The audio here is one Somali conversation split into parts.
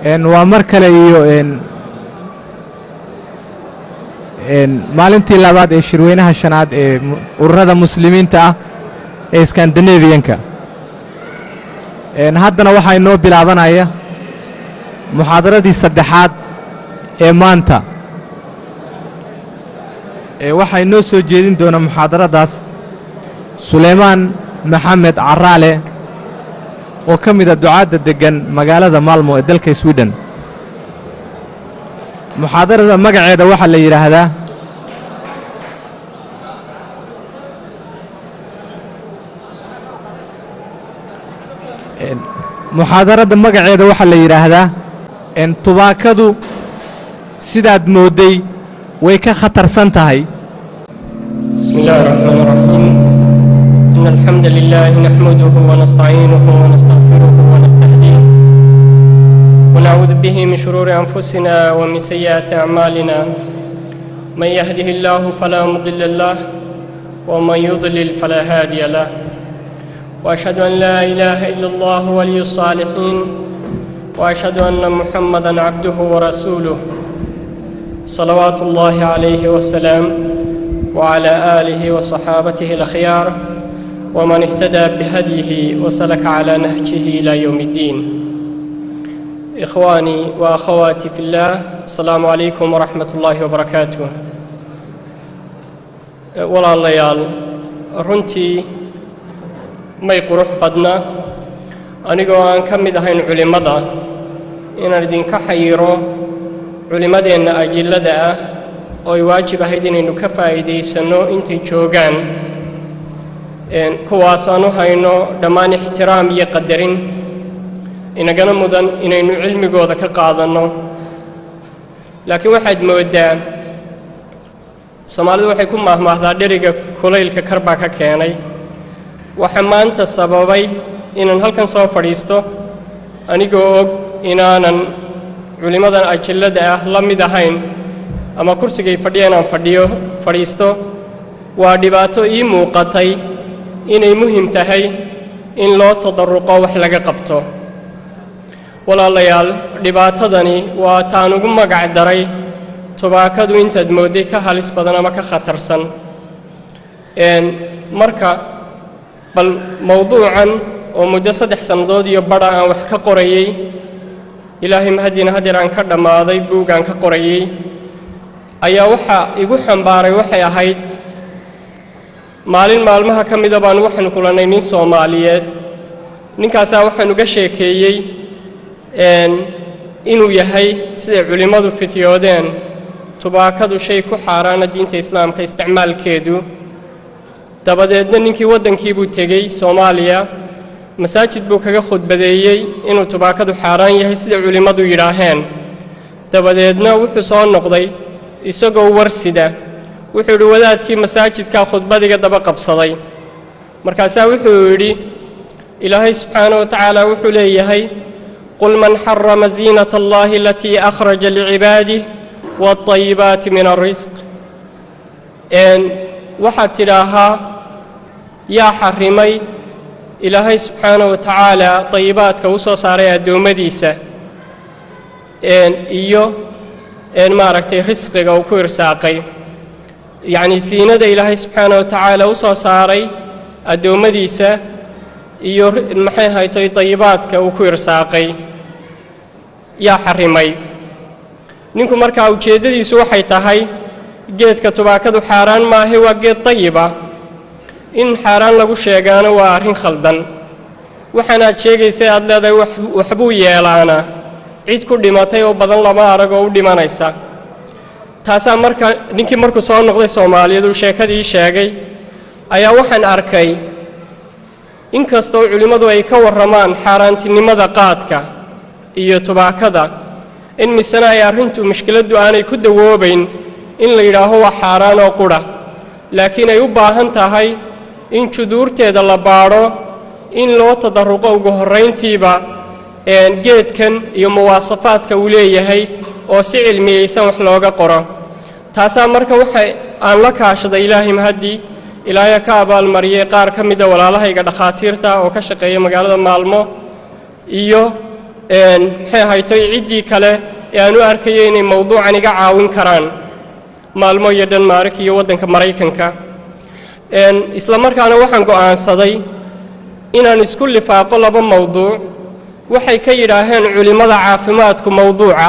waa mar kale iyo maalintii labaad ee shirweynaha shanaad ee ururada muslimiinta ah ee skandinabiyanka haddana waxaa inoo bilaabanaya muxaadaradii saddexaad ee maanta waxaa inoo soo jeedin doona muxaadaradaas sulaymaan maxamed caraale oo ka mida ducaadda deggan magaalada maalmo ee dalka swiden muxaadarada magaceeda waxaa la yidhaahdaa muxaadarada magaceeda waxaa la yidhaahdaa tubaakadu sidaad moodday way ka khatarsan tahay بسم الله الرحمن الرحيم إن الحمد لله نحمده ونستعينه ونستغفره ونستهديه ونعوذ به من شرور أنفسنا ومن سيئات أعمالنا من يهده الله فلا مضل له ومن يضلل فلا هادي له وأشهد أن لا إله إلا الله ولي الصالحين وأشهد أن محمدا عبده ورسوله صلوات الله عليه وسلم وعلى آله وصحابته الأخيار ومن اهتدى بهديه وسلك على نهجه إلى يوم الدين إخواني وأخواتي في الله السلام عليكم ورحمة الله وبركاته ولا الليال runtii may qurux badna anigoo aan ka mid ahayn culimmada inaan idinka xayiro culimmadeenna ajillada ah oo ay waajib ahayd inaynu ka faa'iidaysanno intay joogaan kuwaas aan u hayno dhammaan ixtiraam iyo qadarin inagana mudan inaynu cilmigooda ka qaadanno laakiin waxaad mooddaa soomaalidu waxay ku maahmaahdaa dheriga kulaylka kar baa ka keenay waxaa maanta sababay inaan halkan soo fadhiisto anigoo og inaanan culimmadan ajillada ah la mid ahayn ama kursigay fadhiya inaan fadhiyo fadhiisto waa dhibaato ii muuqatay inay muhim tahay in loo tadarruqo wax laga qabto walaalayaal dhibaatadani waa taan ugu magac daray tubaakadu intaad moodday ka halis badan ama ka khatarsan marka bal mowduucan oo muddo saddex sannadood iyo badha aan wax ka qorayey ilaahay mahadiina hadeer aan ka dhammaaday buug aan ka qorayey ayaa waxaa igu xambaaray waxay ahayd maalin maalmaha ka mida baan waxaanu kulannay nin soomaaliyeed ninkaasaa waxaan uga sheekeeyey inuu yahay siday culimmadu fityoodeen tubaakadu shay ku xaaraana diinta islaamka isticmaalkeedu dabadeedna ninkii waddankiibuu tegey soomaaliya masaajid buu kaga khudbadeeyey inuu tubaakadu xaaraan yahay siday culimmadu yidhaaheen dabadeedna wuxuu soo noqday isagoo warsida wuxuu yidhi wadaadkii masaajidkaa khudbadiga daba qabsaday markaasaa wuxuu yidhi ilaahay subxaana wa tacaala wuxuu leeyahay qul man xarama ziinata allahi alatii akhraja licibaadih waalayibaati min alrisq waxaad tidhaahaa yaa xarrimay ilaahay subxaana wa tacaala dayibaadka u soo saaray addoommadiisa iyo maaragtay risqiga uu ku irsaaqay yacnii siinada ilaahay subxaana wa tacaala u soo saaray addoommadiisa iyo maxay haytay dayibaadka uu ku irsaaqay yaa xarrimay ninku markaa ujeeddadiisu waxay tahay geedka tubaakadu xaaraan maahay waa geed dayiba in xaaraan lagu sheegaana waa arrin khaldan waxaanaad sheegaysa aad leedahay waxbuu yeelaana cid ku dhimatay oo badan lama arag oo u dhimanaysa taasaa marka ninkii markuu soo noqday soomaaliyeed uu sheekadii sheegay ayaa waxaan arkay in kastoo culimmadu ay ka warramaan xaaraantinimada qaadka iyo tubaakada in misena ay arrintu mushkiladdu aanay ku dawoobayn in la yidhaaho waa xaaraan oo qudha laakiin ay u baahan tahay in juduurteeda la baadho in loo tadarruqo ugu horrayntiiba geedkan iyo muwaasafaadka uu leeyahay oo si cilmiyeysan wax looga qoro taasaa marka waxa aan la kaashaday ilaahay mahaddii ilaahya ka abaalmariyey qaar ka mida walaalahayga dhakhaatiirta oo ka shaqeeya magaalada maalmo iyo maxay ahaytoy ciddii kale ee aan u arkayo inay mowduucan iga caawin karaan maalmo iyo dhanmaarik iyo waddanka maraykanka isla markaana waxaan go'aansaday inaan isku lifaaqo laba mowduuc waxay ka yidhaaheen culimmada caafimaadku mowduuca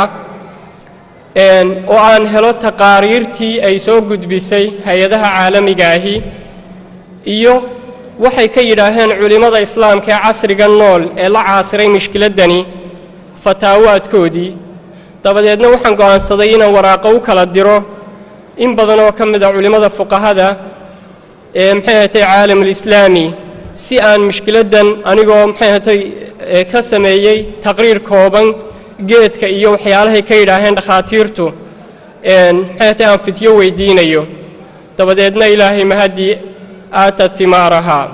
oo aan helo taqaariirtii ay soo gudbisay hay-adaha caalamiga ahi iyo waxay ka yidhaaheen culimmada islaamka ee casriga nool ee la caasiray mushkiladdani fataawaadkoodii dabadeedna waxaan go'aansaday inaan waraaqo u kala diro in badan oo ka mid a culimmada fuqahada ee maxay ahatay caalamulislaami si aan mushkiladdan anigoo maxay ahatay ka sameeyey taqriir kooban geedka iyo waxyaalahay ka yidhaaheen dhakhaatiirtu maxay ahatay aan fidyo weydiinayo dabadeedna ilaahay mahaddii aatad himaarahaa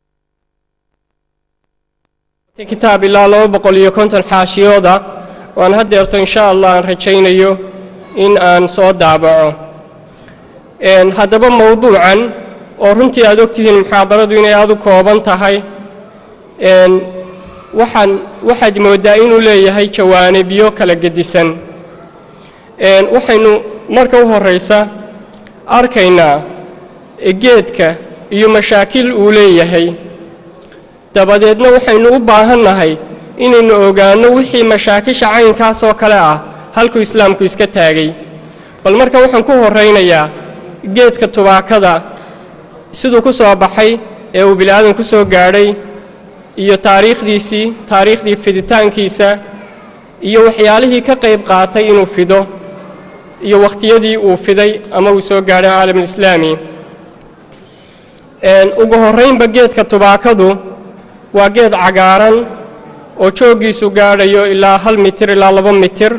kitaab ilaa laba boqol iyo konton xaashiyooda waan haddeerto insha allah aan rajaynayo in aan soo daabaco haddaba mowduucan oo runtii aad ogtihiin muxaadaradu inay aad u kooban tahay waxaan waxaad mooddaa inuu leeyahay jawaanibyo kala gedisan waxaynu marka u horraysa arkaynaa geedka iyo mashaakil uu leeyahay dabadeedna waxaynu u baahannahay inaynu ogaanno wixii mashaakisha caynkaas oo kale ah halkuu islaamku iska taagay bal marka waxaan ku horraynayaa geedka tubaakada siduu ku soo baxay ee uu bini'aadan ku soo gaadhay iyo taariikhdiisii taariikhdii fiditaankiisa iyo waxyaalihii ka qayb qaatay inuu fido iyo wakhtiyadii uu fiday ama uu soo gaadhay caalamulislaami ugu horraynba geedka tubaakadu waa geed cagaaran oo jooggiisu gaadhayo ilaa hal mitir ilaa laba mitir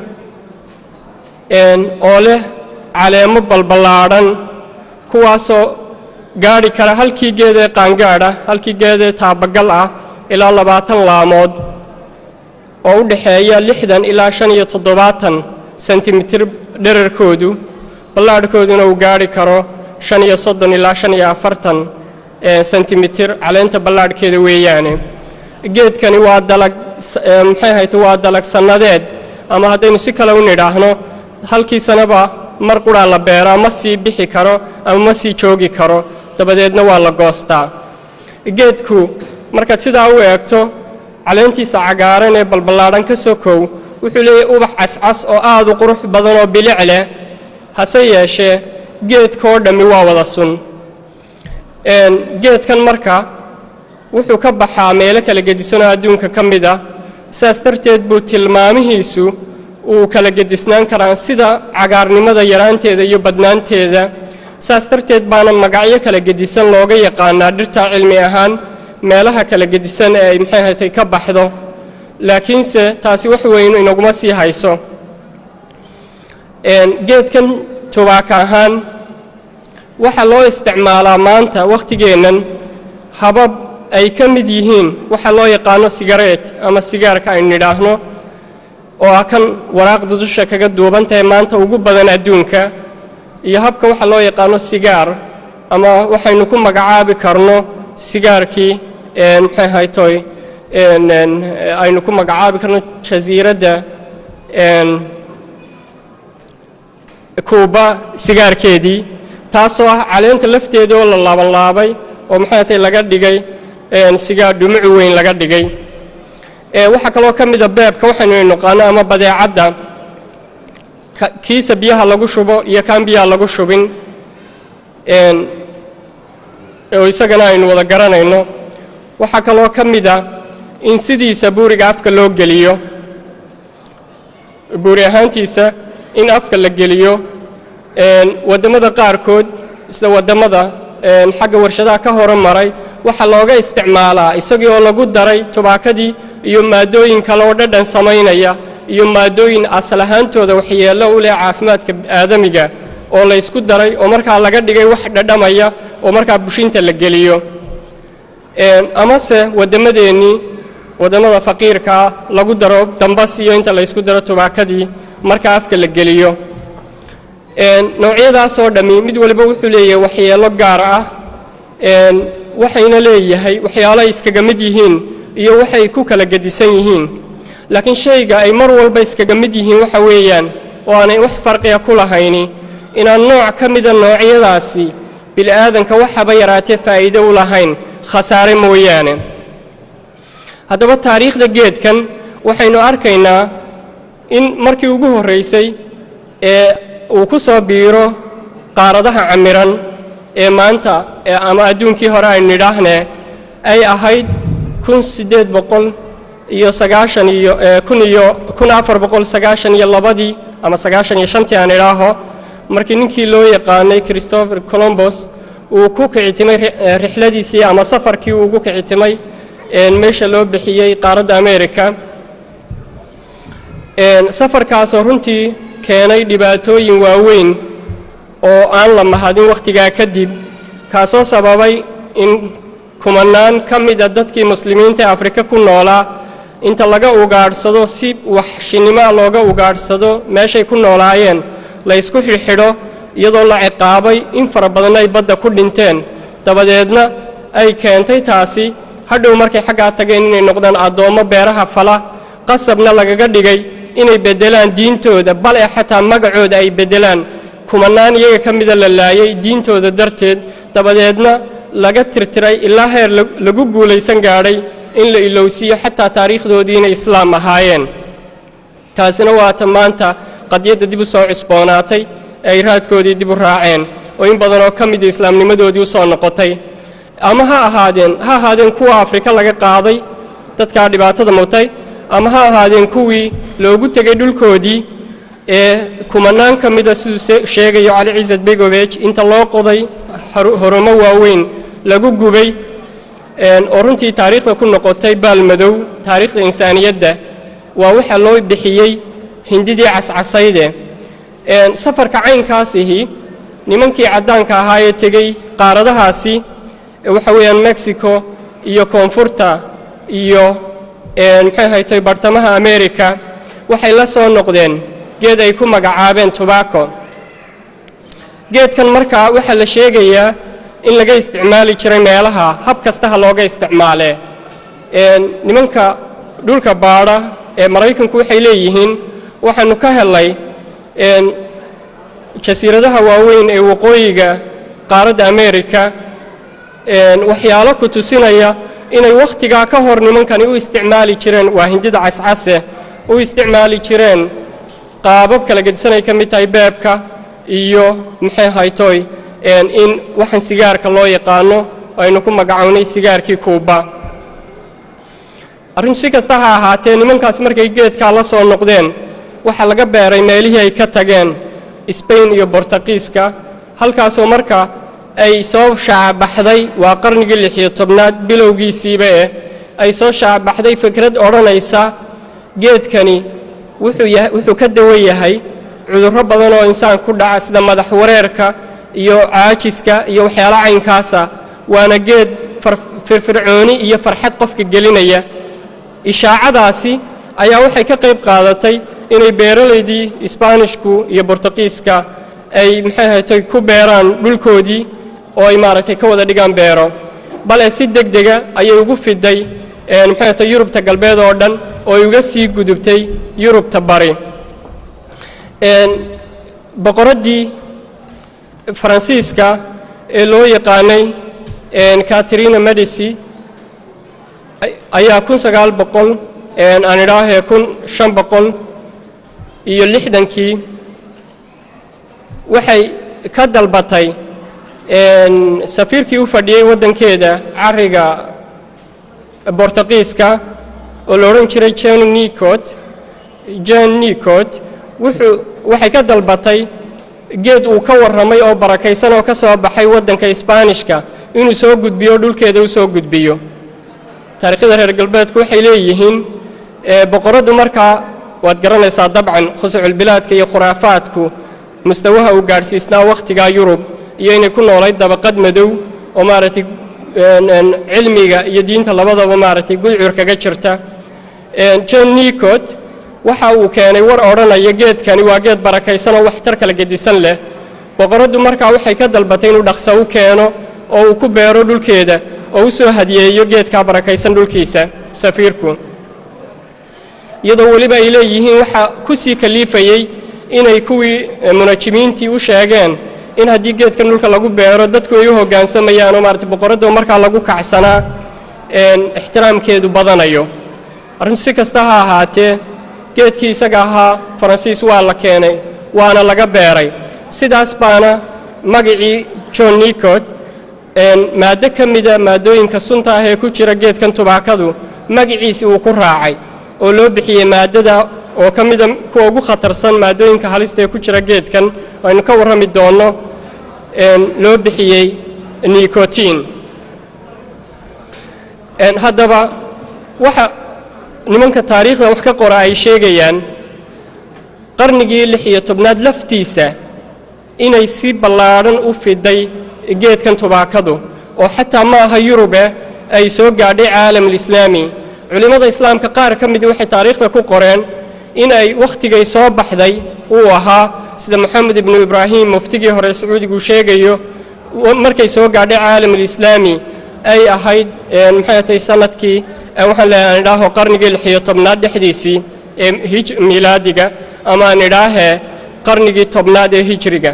oo leh caleemo balballaadhan kuwaasoo gaadhi kara halkii geedee qaangaadha halkii geedee taabagal ah ilaa labaatan laamood oo u dhexeeya lixdan ilaa shan iyo toddobaatan sentimitir dherarkoodu ballaadhkooduna uu gaadhi karo shan iyo soddon ilaa shan iyo afartan sentimitir caleenta ballaadhkeeda weeyaane geedkani waa dalag maxay ahayte waa dalag sannadeed ama haddaynu si kale u nidhaahno halkii sanaba mar qudhaa la beeraa ma sii bixi karo ama ma sii joogi karo dabadeedna waa la goostaa geedku markaad sidaa u eegto caleentiisa cagaaran ee balballaadhan ka sokow wuxuu leeyahay ubax cascas oo aad u qurux badan oo bilic leh hase yeeshee geedkoo dhammi waa wada sun geedkan marka wuxuu ka baxaa meelo kala gedisanoo adduunka ka mid ah saas darteed buu tilmaamihiisu uu kala gedisnaan karaa sida cagaarnimada yaraanteeda iyo badnaanteeda saas darteed baana magacyo kala gedisan looga yaqaanaa dhirta cilmi ahaan meelaha kala gedisan ee ay maxay ahatay ka baxdo laakiinse taasi wax weyn inaguma sii hayso geedkan tubaaka ahaan waxaa loo isticmaalaa maanta wakhtigeennan habab ay ka mid yihiin waxa loo yaqaano sigareet ama sigaarka aynu nidhaahno oo ah kan waraaqda dusha kaga duuban tahay maanta ugu badan adduunka iyo habka waxa loo yaqaano sigaar ama waxaynu ku magacaabi karno sigaarkii maxay haytoy aynu ku magacaabi karno jasiiradda kuuba sigaarkeedii taasoo ah caleenta lafteeda oo la laabanlaabay oo maxay tay laga dhigay sigaar dhumucu weyn laga dhigay waxaa kaloo ka mida beebka waxaynu naqaano ama badeecadda kiisa biyaha lagu shubo iyo kaan biyaha lagu shubin oo isagana aynu wada garanayno waxaa kaloo ka mida in sidiisa buuriga afka loo geliyo buuri ahaantiisa in afka la geliyo waddamada qaarkood sida waddamada xagga warshadaha ka horumaray waxaa looga isticmaalaa isagii oo lagu daray tubaakadii iyo maadooyin kale oo dhadhan samaynaya iyo maadooyin asal ahaantooda waxyeello u leh caafimaadka aadamiga oo la ysku daray oo markaa laga dhigay wax dhadhamaya oo markaa bushinta la geliyo amase wadammadeennii waddamada faqiirkaa lagu daro dambas iyo inta la ysku daro tubaakadii markaa afka la geliyo noocyadaasoo dhammi mid waliba wuxuu leeyahay waxyeello gaar ah waxayna leeyahay waxyaalo ay iskaga mid yihiin iyo waxay ku kala gedisan yihiin laakiin shayga ay mar walba iskaga mid yihiin waxa weeyaan oo aanay wax farqiga ku lahayni inaan nooc ka mida noocyadaasi bili'aadanka waxaba yaraatee faa'iido u lahayn khasaare mooyaane haddaba taariikhda geedkan waxaynu arkaynaa in markii ugu horraysay ee uu ku soo biiro qaaradaha camiran ee maanta ama adduunkii hore aynu nidhaahnee ay ahayd kun siddeed boqol iyo sagaashan iyo kun iyo kun afar boqol sagaashan iyo labadii ama sagaashan iyo shantii aan idhaaho markii ninkii loo yaqaanay christopher colombos uu ku kicitimay rixladiisii ama safarkii uu ugu kicitimay meesha loo bixiyey qaaradda america safarkaasoo runtii keenay dhibaatooyin waaweyn oo aan la mahadin wakhtigaa kadib kaasoo sababay in kumanaan ka mida dadkii muslimiinta ee afrika ku noolaa inta laga ugaadhsado si waxshinimoa looga ugaadhsado meeshay ku noolaayeen la ysku xidhxidho iyadoo la ciqaabay in fara badanna ay badda ku dhinteen dabadeedna ay keentay taasi hadhow markay xaggaa tageen inay noqdaan addoommo beeraha fala qasabna lagaga dhigay inay beddelaan diintooda bal ee xataa magacooda ay beddelaan kumanaan iyaga ka mida la laayay diintooda darteed dabadeedna laga tirtiray ilaa heer lagu guulaysan gaadhay in la ilowsiiyo xataa taariikhdoodii inay islaam ahaayeen taasina waata maanta qadiyadda dib u soo cusboonaatay ee ay raadkoodii dib u raaceen oo in badanoo ka mida islaamnimadoodii u soo noqotay ama ha ahaadeen ha ahaadeen kuwa afrika laga qaaday dadkaa dhibaatada mutay ama ha ahaadeen kuwii loogu tegay dhulkoodii ee kumanaan ka mida siduu sheegayo cali ciisad begovej inta loo qoday horumo waaweyn lagu gubay oo runtii taariikhda ku noqotay baalmadow taariikhda insaaniyadda waa waxa loo bixiyey hindidii cascasayde safarka caynkaasihi nimankii caddaanka ahaa ee tegey qaaradahaasi waxa weeyaan mexico iyo koonfurta iyo maxay haytay bartamaha america waxay la soo noqdeen geed ay ku magacaabeen tobacco geedkan markaa waxaa la sheegayaa in laga isticmaali jiray meelaha hab kastaha looga isticmaalee nimanka dhulka baadha ee maraykanku waxay leeyihiin waxaanu ka helay jasiiradaha waaweyn ee waqooyiga qaaradda america waxyaalo ku tusinaya inay wakhtigaa ka hor nimankani u isticmaali jireen waa hindida cascase u isticmaali jireen qaabab kala gedisanay ka mid tahay beebka iyo maxay haytoy in waxaan sigaarka loo yaqaano aynu ku magacownay sigaarkii kuuba arrin si kasta ha ahaatee nimankaas markay geedkaa la soo noqdeen waxaa laga beeray meelihii ay ka tageen sbain iyo bortaqiiska halkaasoo marka ay soo shaacabaxday waa qarnigii lixiyo tobnaad bilowgiisiiba eh ay soo shaacabaxday fikrad odhanaysa geedkani wuxuu ka dawan yahay cudurro badan oo insaan ku dhaca sida madax wareerka iyo caajiska iyo waxyaala caynkaasa waana geed firfircooni iyo farxad qofka gelinaya ishaacadaasi ayaa waxay ka qayb qaadatay inay beeralaydii isbaanishku iyo bortuqiiska ay maxay haytay ku beeraan dhulkoodii oo ay maaragtay ka wada dhigaan beero bale si deg dega ayay ugu fiday maxay haytay yurubta galbeed oo dhan oo ay uga sii gudubtay yurubta bari boqoraddii faransiiska ee loo yaqaanay katrina medici ayaa kun sagaal boqol aan idhaahee kun shan boqol iyo lixdankii waxay ka dalbatay safiirkii u fadhiyey waddankeeda cariga bortuqiiska oo la odhan jiray jon nicot jon nicot wuxuu waxay ka dalbatay geed uu ka warramay oo barakaysan oo ka soo baxay waddanka isbaanishka inuu soo gudbiyo dhulkeeda u soo gudbiyo taariikhyada reer galbeedku waxay leeyihiin boqoraddu markaa waad garanaysaa dabcan khusuculbilaadka iyo khuraafaadku mustawaha uu gaadhsiisnaa wakhtigaa yurub iyo inay ku noolayd dabaqad madow oo maaragtay cilmiga iyo diinta labadaba maaragtay gudcur kaga jirta jon nicot waxa uu keenay war odhanaya geedkani waa geed barakaysan oo waxtar kala gedisan leh boqoraddu markaa waxay ka dalbatay inuu dhaqso u keeno oo uu ku beero dhulkeeda oo u soo hadiyeeyo geedkaa barakaysan dhulkiisa safiirku iyadoo weliba ay leeyihiin waxa ku sii kaliifayey inay kuwii munajimiintii u sheegeen in haddii geedkan dhulka lagu beero dadku ay u hoggaansamayaan oo maarata boqoradda markaa lagu kacsanaa ixtiraamkeedu badanayo arrintu si kasta ha ahaatee geedkii isaga ahaa faransiis waa la keenay waana laga beeray sidaas baana magacii john nicot maaddo ka mida maaddooyinka sunta ah ee ku jira geedkan tubaakadu magaciisi uu ku raacay oo loo bixiyey maaddada oo ka mida kuwa ugu khatarsan maaddooyinka halista ee ku jira geedkan aynu ka warrami doonno loo bixiyey nicotin haddaba waxa nimanka taariikhda wax ka qora ay sheegayaan qarnigii lix iyo tobnaad laftiisa inay si ballaadhan u fiday geedkan tubaakadu oo xataa ma aha yurube ay soo gaadhay caalamulislaami culimmada islaamka qaar ka midii waxay taariikhda ku qoreen in ay wakhtigay soo baxday uu ahaa sida moxamed ibnu ibraahim muftigii hore sacuudigu sheegayo markay soo gaadhay caalamulislaami ay ahayd maxay tahay sanadkii waxaan leeyahay aan idhaaho qarnigii lixiyo tobnaad dhexdiisii ee hij miilaadiga ama aan idhaahee qarnigii tobnaad ee hijriga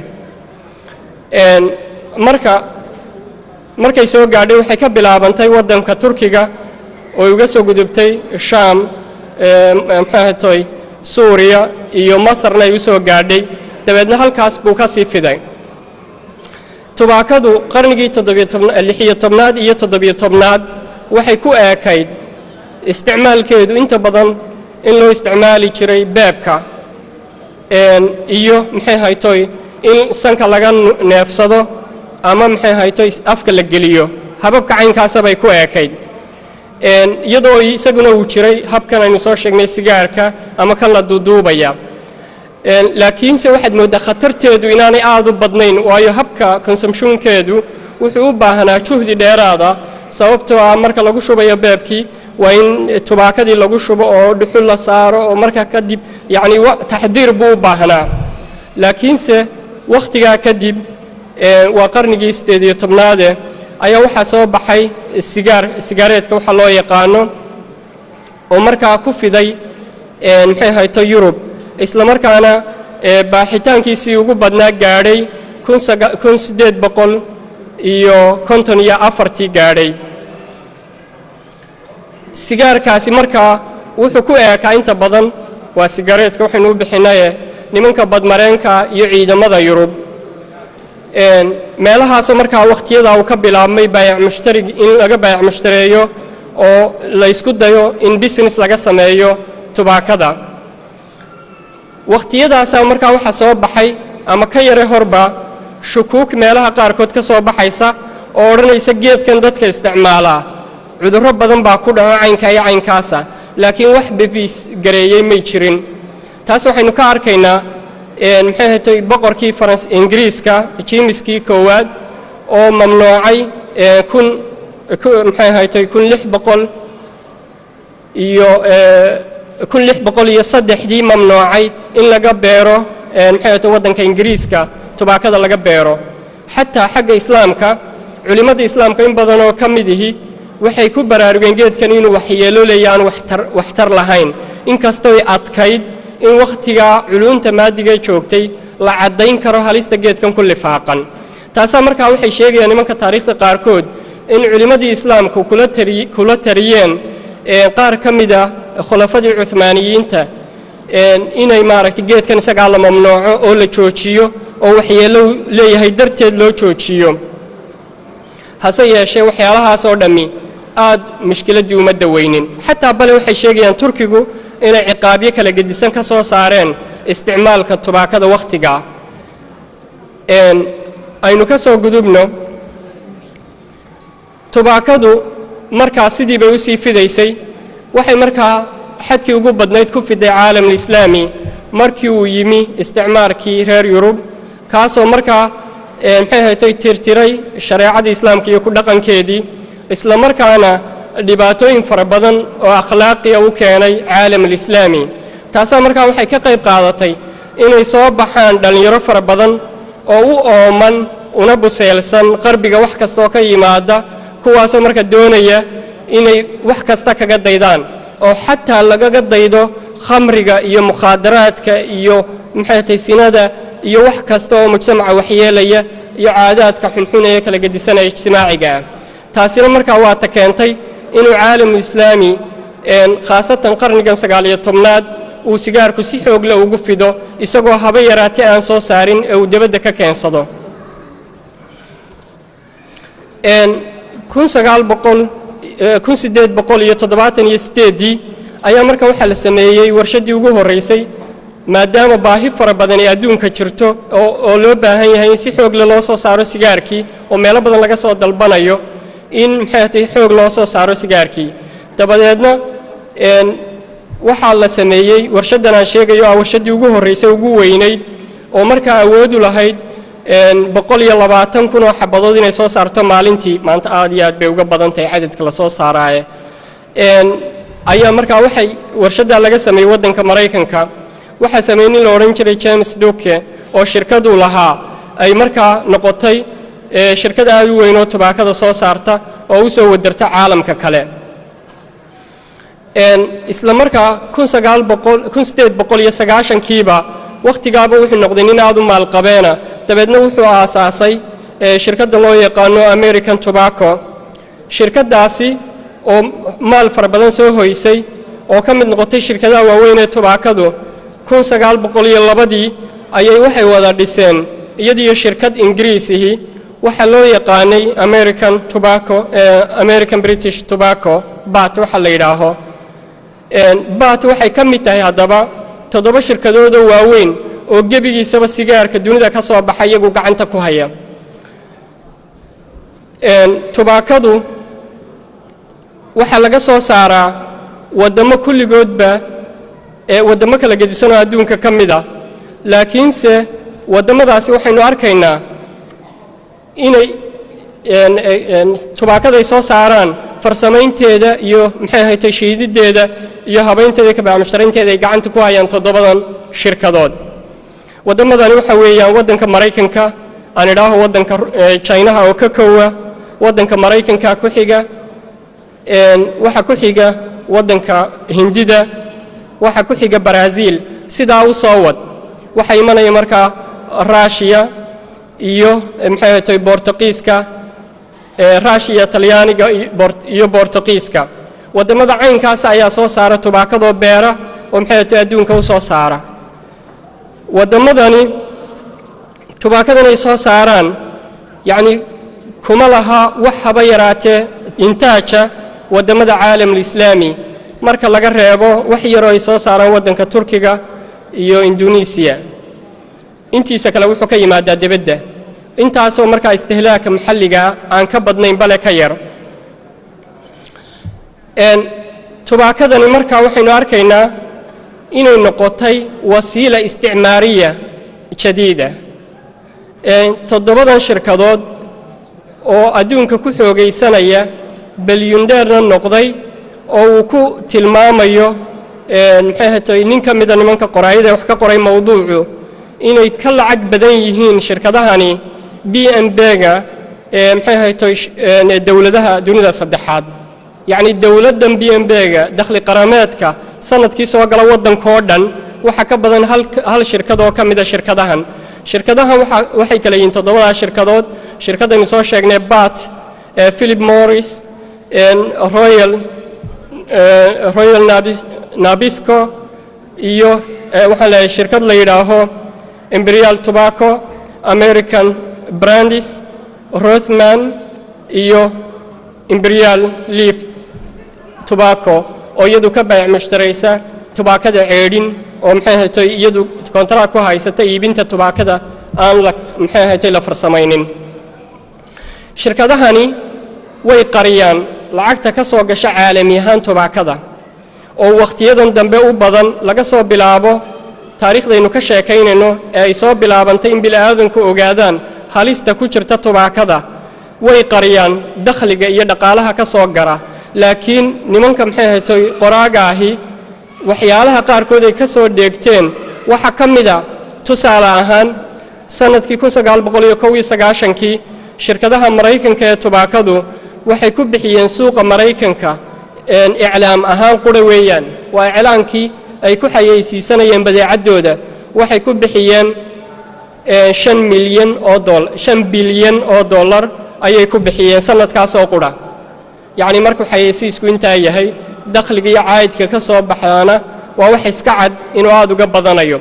marka markay soo gaadhay waxay ka bilaabantay waddanka turkiga oo uga soo gudubtay shaam maxay tahay suuriya iyo masarna ay u soo gaadhay dabeedna halkaas buu ka sii fiday tubaakadu qarnigii lixiyo tobnaad iyo toddobiyo tobnaad waxay ku eekayd isticmaalkeedu inta badan in loo isticmaali jiray beebka iyo maxay haytoy in sanka laga neefsado ama maxay haytoy afka la geliyo hababka caynkaasabay ku eekayd iyadoo isaguna uu jiray habkan aynu soo sheegnay sigaarka ama kan la duuduubaya laakiinse waxaad mooddaa khatarteedu inaanay aad u badnayn waayo habka konsumshuunkeedu wuxuu u baahanaa juhdi dheeraada sababtoo ah marka lagu shubayo beebkii waa in tubaakadii lagu shubo oo dhuxul la saaro oo markaa kadib yacni taxdiir buu u baahnaa laakiinse wakhtigaa kadib waa qarnigii siddeed iyo tobnaade ayaa waxaa soo baxay sigaar sigaareedka waxa loo yaqaano oo markaa ku fiday maxay hayto yurub isla markaana baaxitaankiisii ugu badnaa gaadhay kun siddeed boqol iyo konton iyo afartii gaadhay sigaarkaasi markaa wuxuu ku eekaa inta badan waa sigareedka waxaynu u bixinaye nimanka badmareenka iyo ciidamada yurub meelahaasoo markaa wakhtiyadaa uu ka bilaabmay baayac mushtarig in laga baayac mushtareeyo oo la ysku dayo in business laga sameeyo tubaakada wakhtiyadaasaa markaa waxaa soo baxay ama ka yare horba shukuuk meelaha qaarkood ka soo baxaysa oo odhanaysa geedkan dadka isticmaalaa cudurro badan baa ku dhaco caynka iyo caynkaasa laakiin wax befiis gareeyey may jirin taas waxaynu ka arkaynaa maxay hatay boqorkii farans ingiriiska jiimiskii koowaad oo mamnuucay kun maxay haytay kun lix boqol iyo kun lix boqol iyo saddexdii mamnuucay in laga beero maxay hatay waddanka ingiriiska tubaakada laga beero xataa xagga islaamka culimmada islaamka in badan oo ka mid ihi waxay ku baraarugeen geedkan inuu waxyeelo leeya aan waxtar lahayn inkastoy adkayd in wakhtigaa culuunta maadigee joogtay la caddayn karo halista geedkan ku lifaaqan taasaa markaa waxay sheegayaan nimanka taariikhda qaarkood in culimmadii islaamku kula tariyeen qaar ka mida khulafadii cuhmaaniyiinta inay maaragtay geedkan isagaa la mamnuuco oo la joojiyo oo waxyeello leeyahay darteed loo joojiyo hase yeeshee waxyaalahaas oo dhammi aad mushkiladdii uma daweynin xataa bale waxay sheegayaan turkigu inay ciqaabyo kala gedisan ka soo saareen isticmaalka tubaakada wakhtigaa aynu ka soo gudubno tubaakadu markaa sidii bay u sii fidaysay waxay markaa xadkii ugu badnayd ku fiday caalamulislaami markii uu yimi isticmaarkii reer yurub kaasoo markaa maxay haytay tirtiray shareecadii islaamka iyo ku dhaqankeedii isla markaana dhibaatooyin fara badan oo akhlaaqiya u keenay caalamulislaami taasaa markaa waxay ka qayb qaadatay inay soo baxaan dhallinyaro fara badan oo u ooman una buseelsan qarbiga wax kastaoo ka yimaada kuwaasoo marka doonaya inay wax kasta kaga daydaan oo xataa lagaga daydo khamriga iyo mukhaadaraadka iyo maxay tahay sinada iyo wax kasta oo mujtamaca waxyeelaya iyo caadaadka xunxun ee kala gedisanaya ijtimaaciga ah taasina markaa waa ta keentay inuu caalamu islaami khaasatan qarnigan sagaaliyo tobnaad uu sigaarku si xoogle ugu fido isagoo haba yaraatee aan soo saarin ee uu debadda ka keensado kun sagaal boqol kun siddeed boqol iyo toddobaatan iyo siddeeddii ayaa marka waxaa la sameeyey warshaddii ugu horraysay maadaama baahi fara badan ee adduunka jirto oo loo baahan yahay in si xoogle loo soo saaro sigaarkii oo meelo badan laga soo dalbanayo in maxay tahay xoog loo soo saaro sigaarkii dabadeedna waxaa la sameeyey warshaddan aan sheegayo ah warshaddii ugu horraysay ugu weynayd oo markaa awoodu lahayd boqol iyo labaatan kun oo xabadood inay soo saarto maalintii maanta aad iyo aad bay uga badan tahay cadadka la soo saaraaye ayaa markaa waxay warshaddaa laga sameeyey waddanka maraykanka waxaa sameeyey nin la odhan jiray james duke oo shirkaduu lahaa ay markaa noqotay shirkad aad u weyn oo tubaakada soo saarta oo u soo wadarta caalamka kale isla markaa kun sagaal boqol kun siddeed boqol iyo sagaashankiiba wakhtigaaba wuxuu noqday nin aad u maalqabeena dabeedna wuxuu aasaasay shirkadda loo yaqaano american tobacco shirkaddaasi oo maal fara badan soo hoysay oo ka mid noqotay shirkadaha waaweyn ee tubaakadu kun sagaal boqol iyo labadii ayay waxay wada dhiseen iyadiyo shirkad ingiriisihii waxaa loo yaqaanay american tobacco american british tobacco bat waxa la yidhaaho bat waxay ka mid tahay haddaba toddoba shirkadoodoo waaweyn oo gebigiisaba sigaarka dunida ka soo baxa iyagu gacanta ku haya tubaakadu waxaa laga soo saaraa waddamo kulligoodba ee waddamo kala gedisanoo adduunka ka mid a laakiinse waddamadaasi waxaynu arkaynaa inay tubaakaday soo saaraan farsamaynteeda iyo maxay ahatay shiididdeeda iyo habaynteeda iyo kabacmusharaynteeda ay gacanta ku hayaan toddobadan shirkadood waddamadani waxa weeyaan waddanka maraykanka aan idhaaho waddanka jinaha oo ka kowa waddanka maraykanka ku xiga waxa ku xiga waddanka hindida waxa ku xiga baraaziil sidaa u soo wad waxaa imanaya markaa raashiya iyo maxay ahatay bortuqiiska raashiya talyaaniga iyo bortuqiiska waddamada caynkaas ayaa soo saara tubaakadoo beera oo maxay ahatay adduunka u soo saara waddamadani tubaakadan ay soo saaraan yacni kuma laha wax haba yaraatee intaaja waddamada caalamulislaami marka laga reebo wax yaroo ay soo saaraan waddanka turkiga iyo indonesiya intiisa kale wuxuu ka yimaadaa debadda intaasoo markaa istihlaaka maxalligaa aan ka badnayn bale ka yar tubaakadani markaa waxaynu arkaynaa inay noqotay wasiila isticmaariya jadiida toddobadan shirkadood oo adduunka ku xoogaysanaya belyundheerna noqday oo uu ku tilmaamayo maxay hatay nin ka mida nimanka qoraayada wax ka qoray mowduucu inay ka lacag badan yihiin shirkadahani b m bga maxay haytoy dowladaha dunida saddexaad yacni dowladdan b m bga dakhli qarameedka sanadkii soo gala waddankoo dhan waxa ka badan hal shirkad oo ka mida shirkadahan shirkadahan waxay kala yihiin toddobadaa shirkadood shirkaddaynu soo sheegnay bat philip morris royal royal nabisco iyo waxaan leeyahay shirkad la yidhaaho imperial tobacco american brandis rothman iyo imperial leaf tobacco oo iyadu ka baayac mushtaraysa tubaakada ceedhin oo maxay ahatay iyadu kontaraak ku haysata iibinta tubaakada aan la maxay ahatay la farsamaynin shirkadahani way qariyaan lacagta ka soo gasha caalami ahaan tubaakada oo wakhtiyadan dambe u badan laga soo bilaabo taariikhdaynu ka sheekaynayno ee ay soo bilaabantay in bini'aadanku ogaadaan halista ku jirta tubaakada way qariyaan dakhliga iyo dhaqaalaha ka soo gara laakiin nimanka maxay haytoy qoraaga ahi waxyaalaha qaarkood ay ka soo dheegteen waxaa ka mida tusaale ahaan sannadkii kun sagaal boqol iyo kow iyo sagaashankii shirkadaha maraykanka ee tubaakadu waxay ku bixiyeen suuqa maraykanka iclaam ahaan qura weeyaan waa iclaankii ay ku xayeysiisanayeen badeecaddooda waxay ku bixiyeen shan milyan oo dool shan bilyan oo dollar ayay ku bixiyeen sanadkaas oo qura yacni markuu xayeysiisku intaa yahay dakhliga iyo caayidka ka soo baxaana waa wax iska cad inuu aada uga badanayo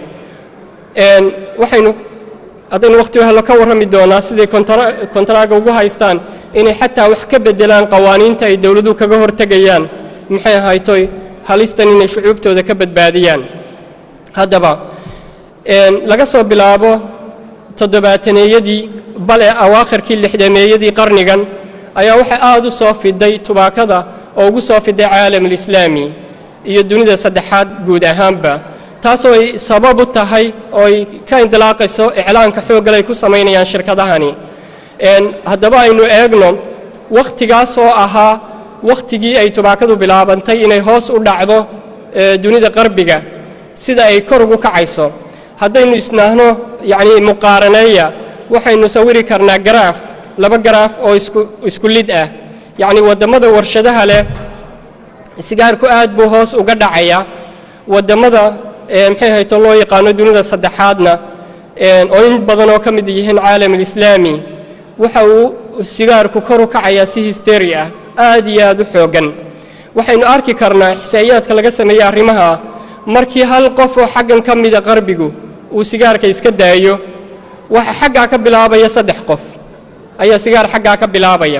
waxaynu haddaynu wakhti helo ka warrami doonaa siday kontaraaga ugu haystaan inay xataa wax ka beddelaan qawaaniinta ay dowladuhu kaga hortegayaan maxay ahaytoy halistan inay shucuubtooda ka badbaadiyaan haddaba laga soo bilaabo toddobaataneeyadii bale awaakhirkii lixdameeyadii qarnigan ayaa waxaa aada u soo fiday tubaakada oo ugu soo fiday caalamulislaami iyo dunida saddexaad guud ahaanba taasoo ay sabab u tahay oo ay ka indilaaqayso iclaanka xooggal ay ku samaynayaan shirkadahani haddaba aynu eegno wakhtigaas oo ahaa wakhtigii ay tubaakadu bilaabantay inay hoos u dhacdo dunida qarbiga sida ay kor ugu kacayso haddaynu isnaahno yacni muqaaraneeya waxaynu sawiri karnaa garaaf laba garaaf oo isku isku lid ah yacni waddamada warshadaha leh sigaarku aad buu hoos uga dhacaya waddamada maxay hayto loo yaqaano dunida saddexaadna oo in badan oo ka mid yihiin caalamulislaami waxa uu sigaarku kor u kacayaa si histeri ah aad iyo aad u xooggan waxaynu arki karnaa ixsaa'iyaadka laga sameeyey arrimaha markii hal qof oo xaggan ka mida qarbigu uu sigaarka iska daayo waxa xaggaa ka bilaabaya saddex qof ayaa sigaar xaggaa ka bilaabaya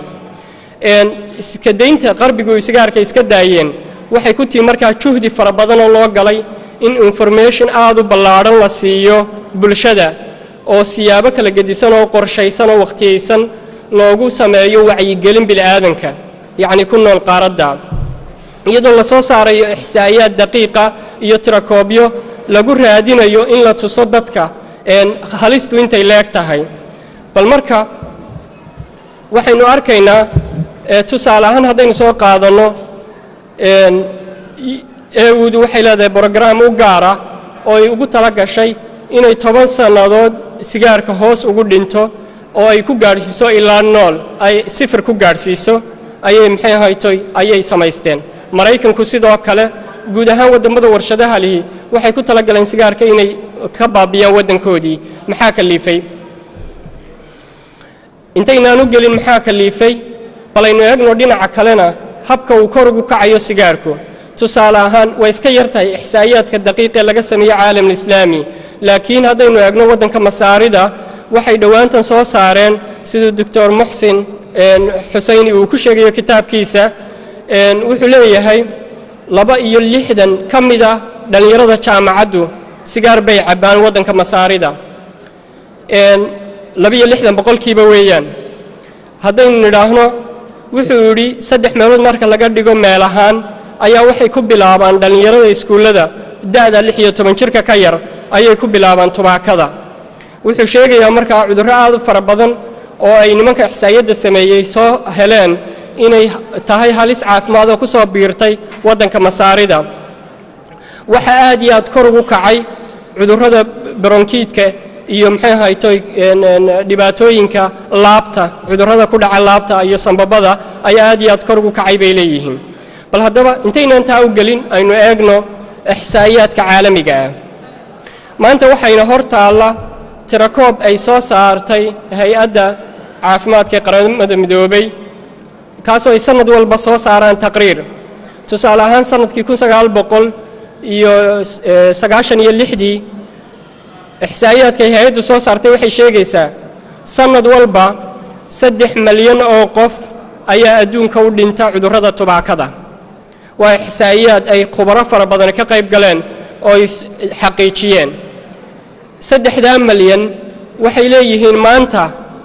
iska daynta qarbigu ay sigaarka iska daayeen waxay ku tihi markaa juhdi fara badan oo loo galay in information aad u ballaadhan la siiyo bulshada oo siyaabo kala gedisan oo qorshaysan oo wakhtiyaysan loogu sameeyo wacyigelin bili'aadanka yacni ku nool qaaradda iyadoo la soo saarayo ixsaa'iyaad daqiiqa iyo tirakoobyo lagu raadinayo in la tuso dadka halistu intay leeg tahay bal marka waxaynu arkaynaa tusaale ahaan haddaynu soo qaadanno eudu waxay leedahay brograam u gaara oo ay ugu tala gashay inay toban sannadood sigaarka hoos ugu dhinto oo ay ku gaadhsiiso ilaa nool ay sifir ku gaadhsiiso ayay maxay ahaytoy ayay samaysteen maraykanku sidoo kale guud ahaan waddamada warshadaha lihi waxay ku tala galeen sigaarka inay ka baabiyaan waddankoodii maxaa kaliifay intaynaan u gelin maxaa kaliifay balaynu eegno dhinaca kalena habka uu kor ugu kacayo sigaarku tusaale ahaan way iska yar tahay ixsaa'iyaadka daqiiqee laga sameeye caalamulislaami laakiin haddaynu eegno waddanka masaarida waxay dhowaantan soo saareen siduu doctor muxsin xusayni uu ku sheegayo kitaabkiisa wuxuu leeyahay laba iyo lixdan ka mid ah dhallinyarada jaamacaddu sigaar bay cabbaan waddanka masaarida laba-iyo lixdan boqolkiiba weeyaan haddaynu nidhaahno wuxuu yidhi saddex meelood marka laga dhigo meel ahaan ayaa waxay ku bilaabaan dhallinyarada iskuullada da'da lix iyo toban jirka ka yar ayay ku bilaabaan tubaakada wuxuu sheegayaa markaa cudurro aad u fara badan oo ay nimanka ixsaayadda sameeyey soo heleen inay tahay halis caafimaad oo ku soo biirtay waddanka masaarida waxaa aad iyo aad kor ugu kacay cudurrada baronkiidka iyo maxay ahaytoy dhibaatooyinka laabta cudurrada ku dhaca laabta iyo sambabada ayaa aad iyo aad kor ugu kacay bay leeyihiin bal haddaba intaynaan taa u gelin aynu eegno ixsaa'iyaadka caalamiga ah maanta waxayna hor taalla tirakoob ay soo saartay hay-adda caafimaadka ee qaramada midoobay kaasoo ay sannad walba soo saaraan taqriir tusaale ahaan sannadkii kun sagaal boqol iyo sagaashan iyo lixdii ixsaa'iyaadka ay hay-addu soo saartay waxay sheegaysaa sannad walba saddex malyan oo qof ayaa adduunka u dhinta cudurrada tubaakada waa ixsaa'iyaad ay khubaro fara badan ka qayb galeen oo ay xaqiijiyeen saddexdaa malyan waxay leeyihiin maanta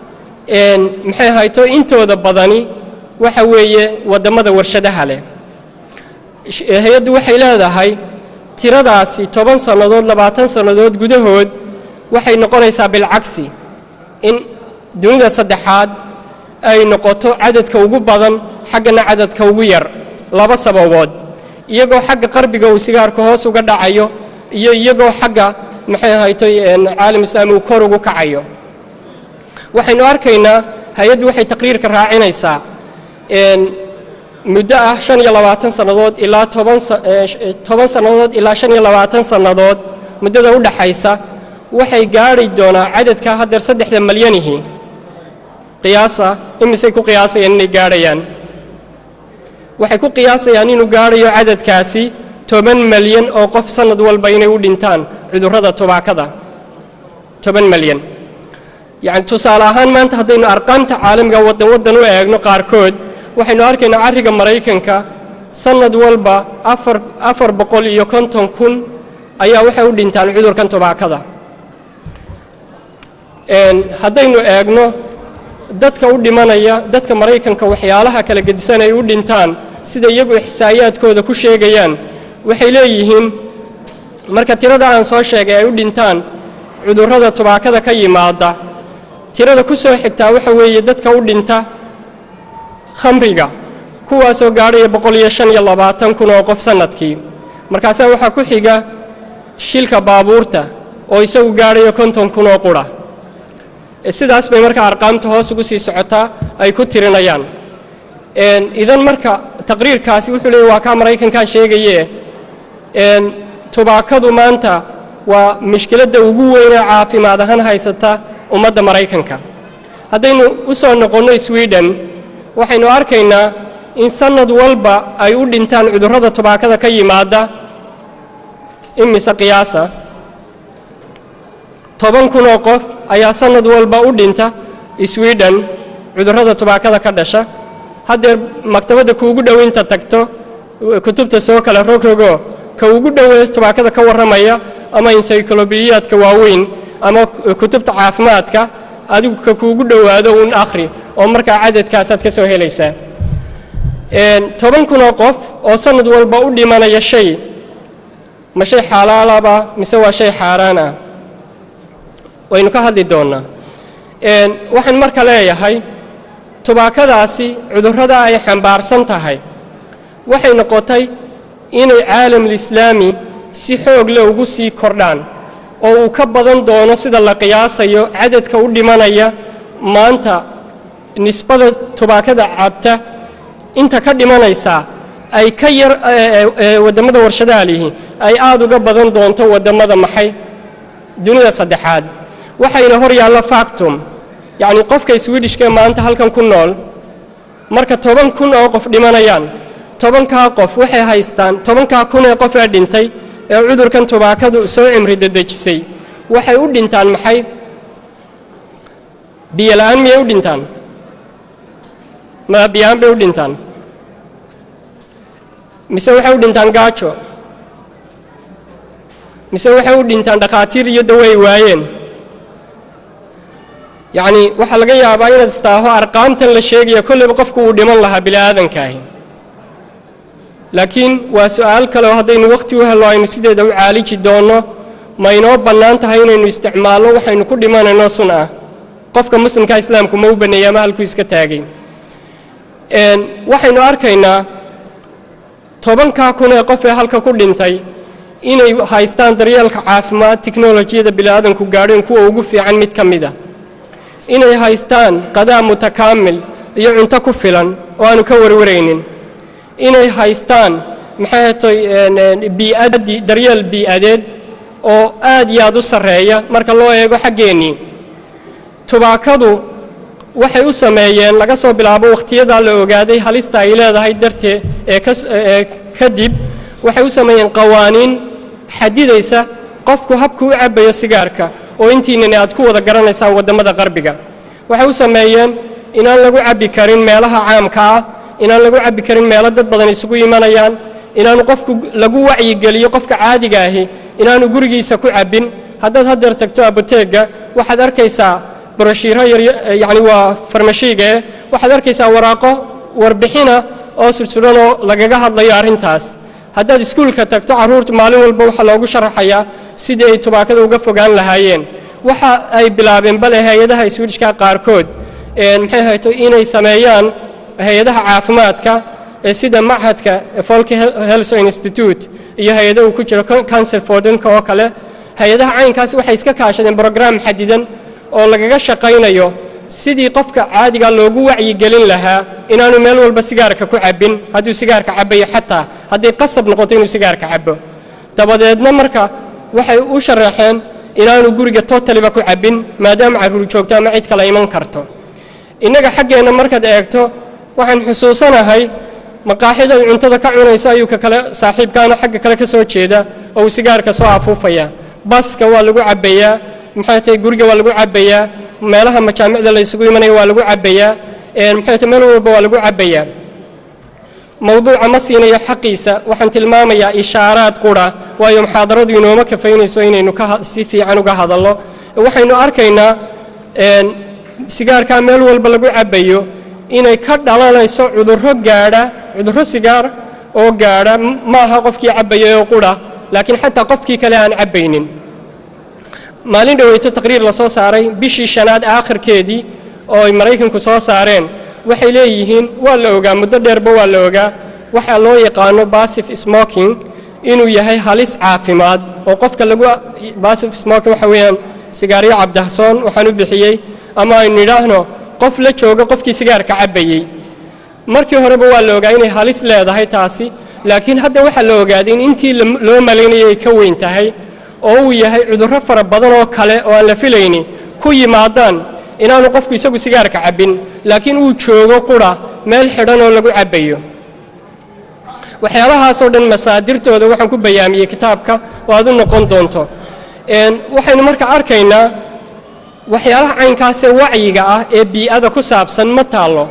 maxay hayto intooda badani waxa weeye waddamada warshadaha leh hay-addu waxay leedahay tiradaasi toban sannadood labaatan sannadood gudahood waxay noqonaysaa bilcagsi in dunida saddexaad ay noqoto cadadka ugu badan xaggana cadadka ugu yar laba sababood iyagoo xagga qarbiga uu sigaarka hoos uga dhacayo iyo iyagoo xagga maxay ahaytoy caalam islaami uu kor ugu kacayo waxaynu arkaynaa hay-addu waxay taqriirka raacinaysaa muddo ah shan iyo labaatan sannadood ilaa toban toban sannadood ilaa shan iyo labaatan sannadood muddada u dhaxaysa waxay gaadhi doonaa cadadka haddeer saddexda malyanihii qiyaasa imisay ku qiyaasayaan inay gaadhayaan waxay ku qiyaasayaan inuu gaadhayo cadadkaasi toban malyan oo qof sannad walba inay u dhintaan cudurrada tubaakada toban malyan yacni tusaale ahaan maanta haddaynu arqaamta caalamiga waddan waddan u eegno qaarkood waxaynu arkaynaa carriga maraykanka sannad walba afar afar boqol iyo konton kun ayaa waxay u dhintaan cudurkan tubaakada haddaynu eegno dadka u dhimanaya dadka maraykanka waxyaalaha kala gedisan ay u dhintaan sida iyagu ixsaayaadkooda ku sheegayaan waxay leeyihiin marka tirada aan soo sheegay ay u dhintaan cudurrada tubaakada ka yimaada tirada ku soo xigtaa waxa weeye dadka u dhinta khamriga kuwaasoo gaadhaya boqol iyo shan iyo labaatan kun oo qof sannadkii markaasaa waxaa ku xiga shilka baabuurta oo isagu gaadhayo konton kun oo qura sidaas bay marka arqaamta hoos ugu sii socotaa ay ku tirinayaan idan marka taqriirkaasi wuxuu leeyay waa kaa maraykankan sheegaye tubaakadu maanta waa mushkiladda ugu weynee caafimaad ahaan haysata ummadda maraykanka haddaynu u soo noqonno sweden waxaynu arkaynaa in sannad walba ay u dhintaan cudurrada tubaakada ka yimaada imise qiyaasa toban kun oo qof ayaa sannad walba u dhinta sweden cudurrada tubaakada ka dhasha haddeer maktabadda kuugu dhowaynta tagto kutubta soo kale rogrogo ka ugu dhowee tubaakada ka warramaya ama encyclobediyaadka waaweyn ama kutubta caafimaadka adigu ka kuugu dhowaado uun akhri oo markaa cadadkaasaad ka soo helaysaa toban kun oo qof oo sannad walba u dhimanaya shay ma shay xalaalaba mise waa shay xaaraan ah waynu ka hadli doonnaa waxaan marka leeyahay tubaakadaasi cudurrada ay xambaarsan tahay waxay noqotay inay caalamulislaami si xoog leh ugu sii kordhaan oo uu ka badan doono sida la qiyaasayo cadadka u dhimanaya maanta nisbada tubaakada cabta inta ka dhimanaysaa ay ka yar wadammada warshadaha lihi ay aada uga badan doonto wadammada maxay dunida saddexaad waxayna hor yaalla factum yacni qofka swidishkaee maanta halkan ku nool marka toban kun oo qof dhimanayaan tobankaa qof waxay haystaan tobankaa kun ee qof ee dhintay ee cudurkan tubaakadu soo cimri dedejisay waxay u dhintaan maxay biyola'aan miyay u dhintaan ma biyaan bay u dhintaan mise waxay u dhintaan gaajo mise waxay u dhintaan dhakhaatiir iyo dawo ay waayeen yacni waxaa laga yaabaa inaad istaaho arqaamtan la sheegaya kolleyba qofku uu dhiman lahaa bini'aadankaahi laakiin waa su'aal kale oo haddaynu wakhti u hello aynu sideeda u caaliji doonno ma inoo bannaan tahay inaynu isticmaalno waxaynu ku dhimanayno sun ah qofka muslimka islaamku ma u banneeyey ama halkuu iska taagay waxaynu arkaynaa tobankaa kun ee qof ee halka ku dhintay inay haystaan daryeelka caafimaad tiknolojiyada bini'aadanku gaadheen kuwa ugu fiican mid ka mid a inay haystaan qadaa mutakaamil iyo cunto ku filan oo aanu ka warwaraynin inay haystaan maxay hatay bii'adii daryeel bii'adeed oo aad iyo aad u sarreeya marka loo eego xaggeennii tubaakadu waxay u sameeyeen laga soo bilaabo wakhtiyadaa la ogaaday halista ay leedahay dartee ee kaee kadib waxay u sameeyeen qawaaniin xadidaysa qofku habku u cabbayo sigaarka oo intiinani aad ku wada garanaysaan waddamada qarbiga waxay u sameeyeen inaan lagu cabbi karin meelaha caamka ah inaan lagu cabbi karin meelo dad badan isugu imanayaan inaanu qofku lagu wacyigeliyo qofka caadiga ahi inaanu gurigiisa ku cabbin haddaad haddeer tagto abuteegga waxaad arkaysaa broshiiro yar yacni waa farmashiiga eh waxaad arkaysaa waraaqo warbixina oo sursuranoo lagaga hadlayo arrintaas haddaad iskuulka tagto carruurtu maalin walba waxaa loogu sharaxayaa sidii ay tubaakada uga fogaan lahaayeen waxa ay bilaabeen bale hay-adaha iswiidhishka qaarkood maxay hayto inay sameeyaan hay-adaha caafimaadka ee sida machadka folke health institute iyo hay-ada uu ku jiro cancer fordinka oo kale hay-adaha caynkaasi waxay iska kaashadeen brograam xadidan oo lagaga shaqaynayo sidii qofka caadiga loogu wacyigelin lahaa inaanu meel walba sigaarka ku cabbin hadduu sigaarka cabbayo xataa hadday qasab noqoto inuu sigaarka cabbo dabadeedna marka waxay u sharaxeen inaanu guriga totaliba ku cabbin maadaama carruur joogto ama cid kale iman karto innaga xaggeenna markaad eegto waxaan xusuusanahay maqaaxida uu cuntada ka cunayso ayuu ka kale saaxiibkaana xagga kale ka soo jeeda oo uu sigaarka soo afuufaya baska waa lagu cabbayaa maxay tahay guriga waa lagu cabbayaa meelaha majaamicda la isugu imanaya waa lagu cabbayaa maxay tahay meel walba waa lagu cabbayaa mowduuca ma siinayo xaqiisa waxaan tilmaamayaa ishaaraad qura waayo muxaadaradu inooma kafaynayso inaynu ka si fiican uga hadallo waxaynu arkaynaa sigaarkaa meel walba lagu cabbayo inay ka dhalanayso cudurro gaadha cudurro sigaar oo gaadha ma aha qofkii cabbayay oo qura laakiin xataa qofkii kale aan cabbaynin maalin dhoweyto taqriir la soo saaray bishii shanaad aakhirkeedii oo ay maraykanku soo saareen waxay leeyihiin waa la ogaa muddo dheerba waa la ogaa waxaa loo yaqaano basif smoking inuu yahay halis caafimaad oo qofka lagu basif smoking waxa weeyaan sigaaryo cabdahsoon waxaan u bixiyey ama aynu nidhaahno qof la jooga qofkii sigaarka cabbayey markii horeba waa la ogaa inay halis leedahay taasi laakiin hadda waxaa la ogaaday in intii loo malaynayay ay ka weyn tahay oo uu yahay cudurro fara badan oo kale oo aan la filayni ku yimaadaan inaanu qofku isagu sigaarka cabbin laakiin uu joogo qura meel xidhan oo lagu cabbayo waxyaabahaasoo dhan masaadirtooda waxaan ku bayaamiyey kitaabka oo aad u noqon doonto waxaynu marka arkaynaa waxyaalaha caynkaasee wacyiga ah ee bii'ada ku saabsan ma taallo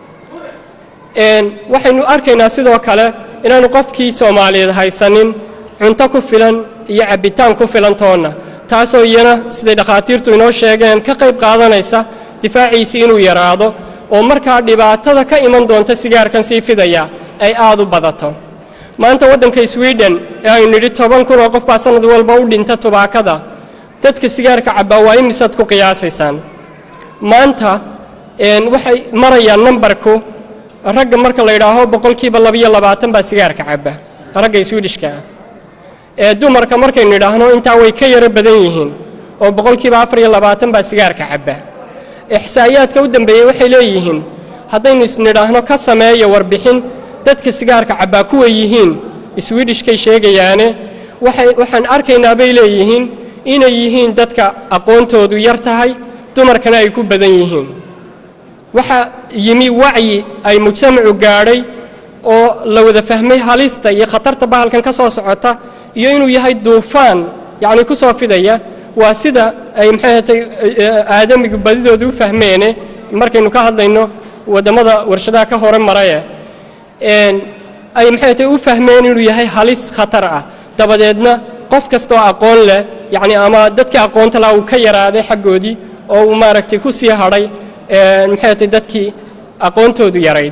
waxaynu arkaynaa sidoo kale inaanu qofkii soomaaliyeed haysanin cunto ku filan iyo cabbitaan ku filan toonna taasoo iyana siday dhakhaatiirtu inoo sheegeen ka qayb qaadanaysa difaaciisii inuu yaraado oo markaa dhibaatada ka iman doonta sigaarkan sii fidaya ay aad u badato maanta waddanka swiden ee aynu nidhi toban kun oo qof baa sannad walba u dhinta tubaakada dadka sigaarka cabbaa waa imisaad ku qiyaasaysaan maanta waxay marayaan nambarku ragga marka la yidhaaho boqolkiiba labiyo labaatan baa sigaarka cabba ragga swidishka ah ee dumarka markaynu idhaahno intaa way ka yaro badan yihiin oo boqolkiiba afar iyo labaatan baa sigaarka cabba ixsaa'iyaadka u dambeeyey waxay leeyihiin haddaynu isnidhaahno ka sameeya warbixin dadka sigaarka cabbaa kuwa yihiin swidishkay sheegayaane waxaan arkaynaa bay leeyihiin inay yihiin dadka aqoontoodu yar tahay dumarkana ay ku badan yihiin waxaa yimi wacyi ay mujtamacu gaadhay oo la wada fahmay halista iyo khatarta bahalkan ka soo socota iyo inuu yahay duufaan yacni ku soo fidaya waa sida ay maxay hatay aadamigu badidooda u fahmeene markaynu ka hadlayno waddamada warshadaha ka hore maraye ay maxay hatay u fahmeen inuu yahay halis khatar ah dabadeedna qof kastaoo aqoon leh yacni ama dadkii aqoonta laha uu ka yaraaday xaggoodii oo uu maaragtay ku sii hadhay maxay hatay dadkii aqoontoodu yarayd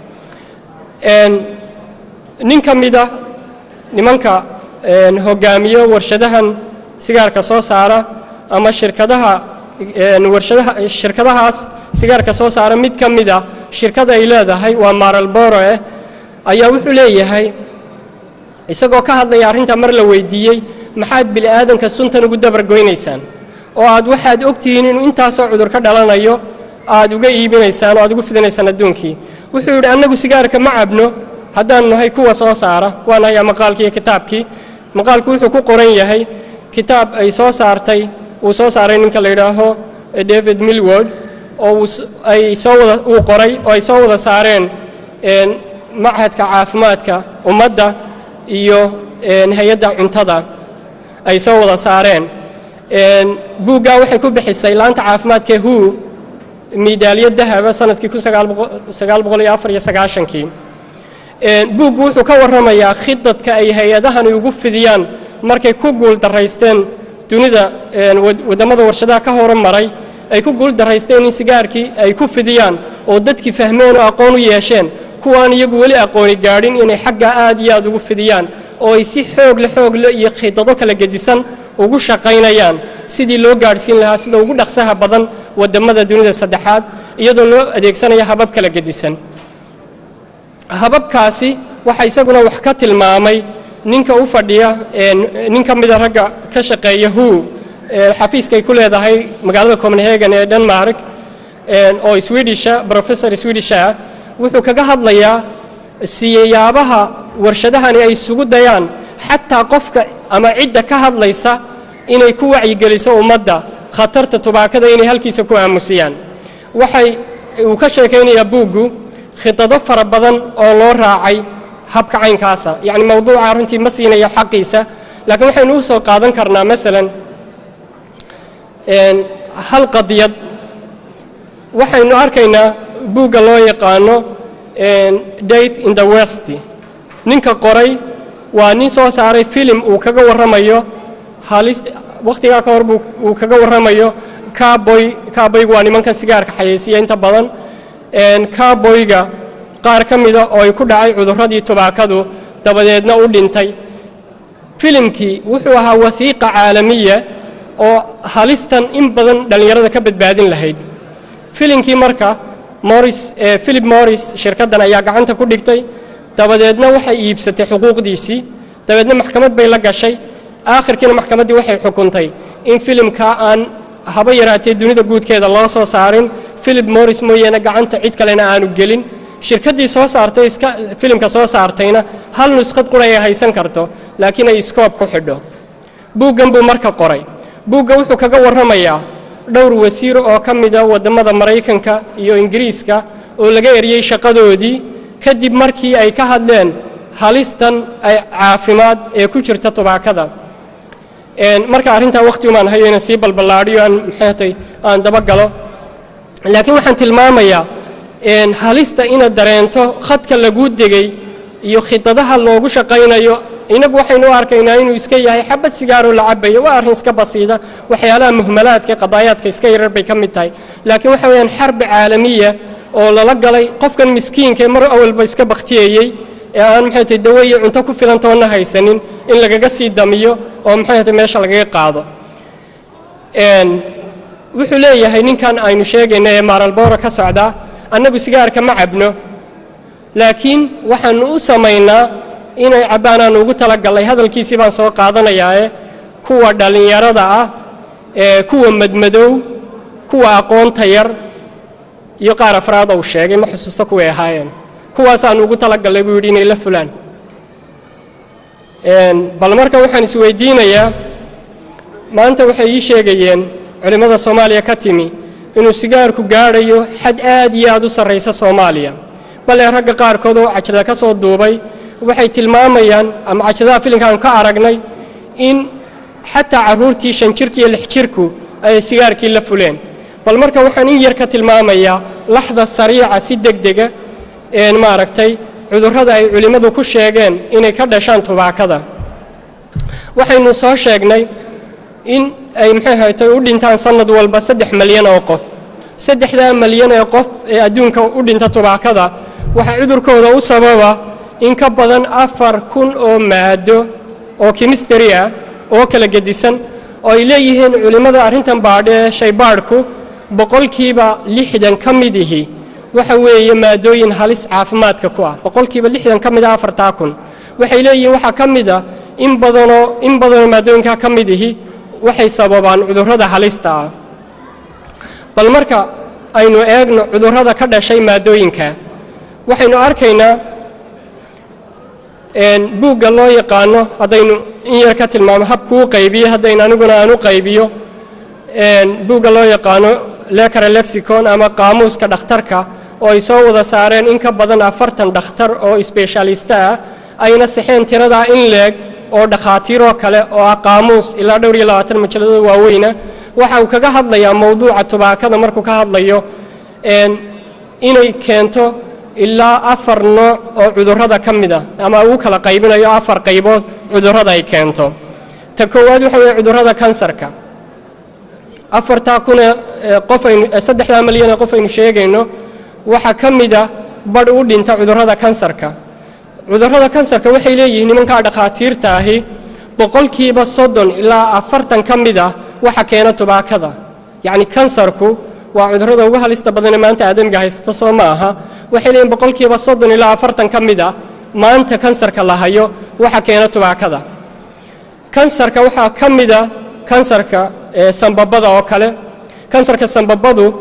nin ka mida nimanka hogaamiyo warshadahan sigaarka soo saara ama shirkadaha warshadaha shirkadahaas sigaarka soo saara mid ka mid a shirkada ay leedahay waa maralboro eh ayaa wuxuu leeyahay isagoo ka hadlaya arrintaa mar la weydiiyey maxaad bini aadanka suntan ugu dabargoynaysaan oo aad waxaad ogtihiin inuu intaasoo cudur ka dhalanayo aad uga iibinaysaan oo aad ugu fidinaysaan adduunkii wuxuu yidhi annagu sigaarka ma cabno haddaanu nahay kuwa soo saara waan hayaa maqaalkii iyo kitaabkii maqaalku wuxuu ku qoran yahay kitaab ay soo saartay uu soo saaray ninka la yidhaaho david milword oo ay soo wada uu qoray oo ay soo wada saareen machadka caafimaadka ummadda iyo hay-adda cuntada ay soo wada saareen buuggaa waxay ku bixisay laanta caafimaadka hu miidaalyo dahaba sanadkii kun sagaal boqol iyo afar iyo sagaashankii buuggu wuxuu ka warramayaa khidadka ay hay-adahani ugu fidiyaan markay ku guul daraysteen dunida waddamada warshadaha ka horumaray ay ku guul daraysteen in sigaarkii ay ku fidiyaan oo dadkii fahmeen oo aqoon u yeesheen kuwaan iyagu weli aqooni gaadhin inay xaggaa aad iyo aad ugu fidiyaan oo ay si xoogle xoogle iyo khidado kala gedisan ugu shaqaynayaan sidii loo gaadhsiin lahaa sida ugu dhaqsaha badan waddamada dunida saddexaad iyadoo loo adeegsanaya habab kala gedisan hababkaasi waxaa isaguna wax ka tilmaamay ninka u fadhiya nin ka mida ragga ka shaqeeya hu xafiiskay ku leedahay magaalada copenhagen ee denmark oo swedisha professor swedisha ah wuxuu kaga hadlayaa siyaabaha warshadahani ay isugu dayaan xataa qofka ama cidda ka hadlaysa inay ku wacyigeliso ummadda khatarta tubaakada inay halkiisa ku aamusiyaan waxay uu ka sheekaynayaa buuggu khidado fara badan oo loo raacay habka caynkaasa yacni mawduuca runtii ma siinayo xaqiisa laakiin waxaynu u soo qaadan karnaa masalan hal qadiyad waxaynu arkaynaa buugga loo yaqaano dave in the west ninka qoray waa nin soo saaray filim uu kaga warramayo halis wakhtigaa ka hor buu uu kaga warramayo caaboy caaboygu waa nimankan sigaarka xayeysiya inta badan caaboyga qaar ka mida oo ay ku dhacay cudurradii tubaakadu dabadeedna u dhintay filimkii wuxuu ahaa wasiiqa caalamiya oo halistan in badan dhallinyarada ka badbaadin lahayd filimkii marka moris philip morris shirkaddan ayaa gacanta ku dhigtay dabadeedna waxay iibsatay xuquuqdiisii dabeedna maxkamad bay la gashay aakhirkiina maxkamaddii waxay xukuntay in filimkaa aan haba yaraatee dunida guudkeeda loo soo saarin philip morris mooyaane gacanta cid kalena aanu gelin shirkaddii soo saartay iska filimka soo saartayna hal nuskhad qura ay haysan karto laakiin ay iskoob ku xidho buuggan buu marka qoray buugga wuxuu kaga warramayaa dhowr wasiir oo ka mida waddamada maraykanka iyo ingiriiska oo laga eriyey shaqadoodii kadib markii ay ka hadleen halistan ay caafimaad ee ku jirta tubaakada marka arrintaa wakhti umaan hayo inaan sii balballaadhiyo aan maxaatay aan dabagalo laakiin waxaan tilmaamayaa halista inaad dareento khadka laguu degay iyo khidadaha loogu shaqaynayo inagu waxaynu u arkaynaa inuu iska yahay xabad sigaaroo la cabayo waa arrin iska basiida waxyaalaha muhmalaadka qadaayaadka iska yarar bay ka mid tahay laakiin waxa weeyaan xarbi caalamiya oo lala galay qofkan miskiinka ee mar awalba iska bakhtiyeyey ee aan maxay tahay dawo iyo cunto ku filan toonna haysanin in lagaga sii damiyo oo maxay tahay meesha lagaga qaado wuxuu leeyahay ninkan aynu sheegayna ee maaralboora ka socdaa annagu sigaarka ma cabno laakiin waxaanu u samaynaa inay cabbaanaanu ugu talagallay hadalkiisii baan soo qaadanayaae kuwa dhallinyarada ah ee kuwa madmadow kuwa aqoonta yar iyo qaar afraad ou sheegay ma xusuusta kuway ahaayeen kuwaasaanu ugu talagallay buu yidhi inay la fulaan bal marka waxaan isweydiinayaa maanta waxay ii sheegayeen culimmada soomaaliya ka timi inuu sigaarku gaadhayo xad aad iyo aad u sarraysa soomaaliya bale ragga qaarkood oo cajada ka soo duubay waxay tilmaamayaan ama cajadaha filimkaan ka aragnay in xataa carruurtii shan jirka iyo lix jirku ay sigaarkii la fuleen bal marka waxaan in yar ka tilmaamayaa laxda sariica si degdega een maaragtay cudurrada ay culimmadu ku sheegeen inay ka dhashaan tubaakada waxaynu soo sheegnay in ay maxay haytay u dhintaan sannad walba saddex malyan oo qof saddexdaa malyan ee qof ee adduunka u dhinta tubaakada waxaa cudurkooda u sababa in ka badan afar kun oo maado oo kimisteri ah oo kala gedisan oo ay leeyihiin culimmada arrintan baadhe ee shaybaadhku boqolkiiba lixdan ka midihi waxa weeye maadooyin halis caafimaadka ku ah boqolkiiba lixdan ka mid ah afartaa kun waxay leeyihiin waxaa ka mid a in badanoo in badanoo maadooyinkaa ka midihi waxay sababaan cudurrada halista ah bal marka aynu eegno cudurrada ka dhashay maadooyinka waxaynu arkaynaa buugga loo yaqaano haddaynu in yar ka tilmaamo habkuu qaybiyo haddaynu aniguna aan u qaybiyo buugga loo yaqaano lekara lexicon ama qaamuuska dhakhtarka oo ay soo wada saareen in ka badan afartan dhakhtar oo sbeshaalista ah ayna saxeen tiradaa in leeg oo dhakhaatiiroo kale oo ah qaamuus ilaa dhowr iyo labaatan majalladooda waaweyna waxa uu kaga hadlayaa mowduuca tubaakada markuu ka hadlayo inay keento ilaa afar nooc oo cudurrada ka mid a ama uu kala qaybinayo afar qaybood cudurrada ay keento ta koowaad waxa weeye cudurrada kansarka afartaa kuna qof aynu saddexdaa malyan ee qof aynu sheegayno waxaa ka mid a badh u dhinta cudurrada kansarka cudurrada kansarka waxay leeyihiin nimankaa dhakhaatiirta ahi boqolkiiba soddon ilaa afartan ka mid ah waxa keena tubaakada yacni kansarku waa cudurrada ugu halista badanee maanta aadamiga haysata soo ma aha waxay leeyihin boqolkiiba soddon ilaa afartan ka mid ah maanta kansarka la hayo waxa keena tubaakada kansarka waxaa ka mid a kansarka sambabada oo kale kansarka sambabadu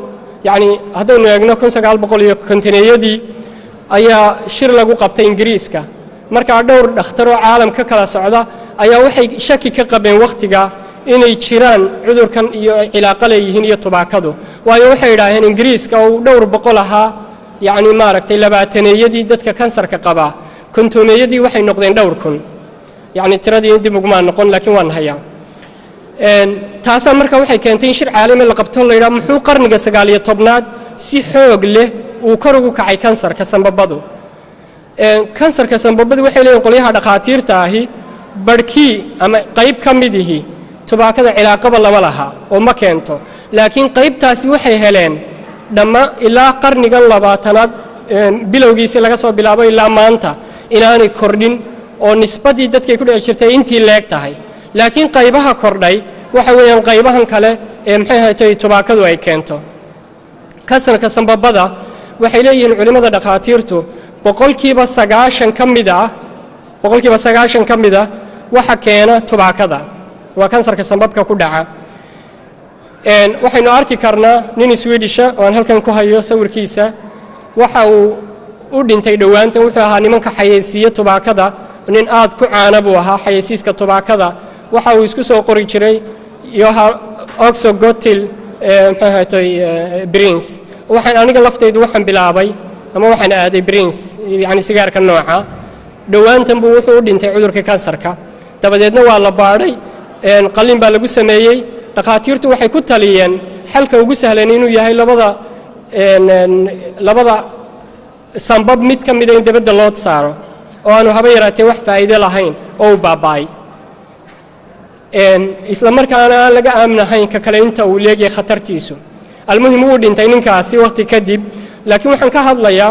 yacni haddaynu eegno kun sagaal boqol iyo kontineeyadii ayaa shir lagu qabtay ingiriiska markaa dhowr dhakhtar oo caalam ka kala socda ayaa waxay shaki ka qabeen wakhtiga inay jiraan cudurkan iyo ay cilaaqo leeyihiin iyo tubaakadu waayo waxay idhaaheen ingiriiska uu dhowr boqol ahaa yacni maaragtay labaataneeyadii dadka kansarka qabaa kontoneeyadii waxay noqdeen dhowr kun yacni tiradii dib ugumaa noqon laakiin waan hayaa taasaa marka waxay keentay in shir caalami la qabto la yidhaha muxuu qarniga sagaal iyo tobnaad si xoog leh uu kor ugu kacay kansarka sambabadu kansarka sambabadu waxay leeyihin qolyaha dhakhaatiirta ahi barhkii ama qayb ka midihi tubaakada cilaaqaba lama laha oo ma keento laakiin qaybtaasi waxay heleen dhamma ilaa qarnigan labaatanaad bilowgiisii laga soo bilaabo ilaa maanta inaanay kordhin oo nisbadii dadkay ku dhici jirtay intii leeg tahay laakiin qaybaha kordhay waxa weeyaan qaybahan kale ee maxay haytay tubaakadu ay keento kansarka sambabada waxay leeyihiin culimmada dhakhaatiirtu boqolkiiba sagaashan ka mid ah boqolkiiba sagaashan ka mid ah waxa keena tubaakada waa kansarka sambabka ku dhaca waxaynu arki karnaa nin swedisha oo aan halkan ku hayo sawirkiisa waxa uu u dhintay dhowaantan wuxuu ahaa nimanka xayeysiiye tubaakada nin aad ku caana buu ahaa xayeysiiska tubaakada waxa uu isku soo qori jiray yoha oxogotil maxay ahatay brins waxaan aniga laftaydu waxaan bilaabay ama waxaan aaday brins yacni sigaarka nooca dhowaantan buu wuxuu u dhintay cudurka kansarka dabadeedna waa la baadhay qalin baa lagu sameeyey dhakhaatiirtu waxay ku taliyeen xalka ugu sahlan inuu yahay labada labada sambab mid ka mida in dibadda loo saaro oo aanu haba yaraatee wax faa'iide lahayn oo u baaba'ay isla markaana aan laga aaminahayn ka kale inta uu leegyahay khatartiisu almuhim wuu dhintay ninkaasi wakhti kadib laakiin waxaan ka hadlayaa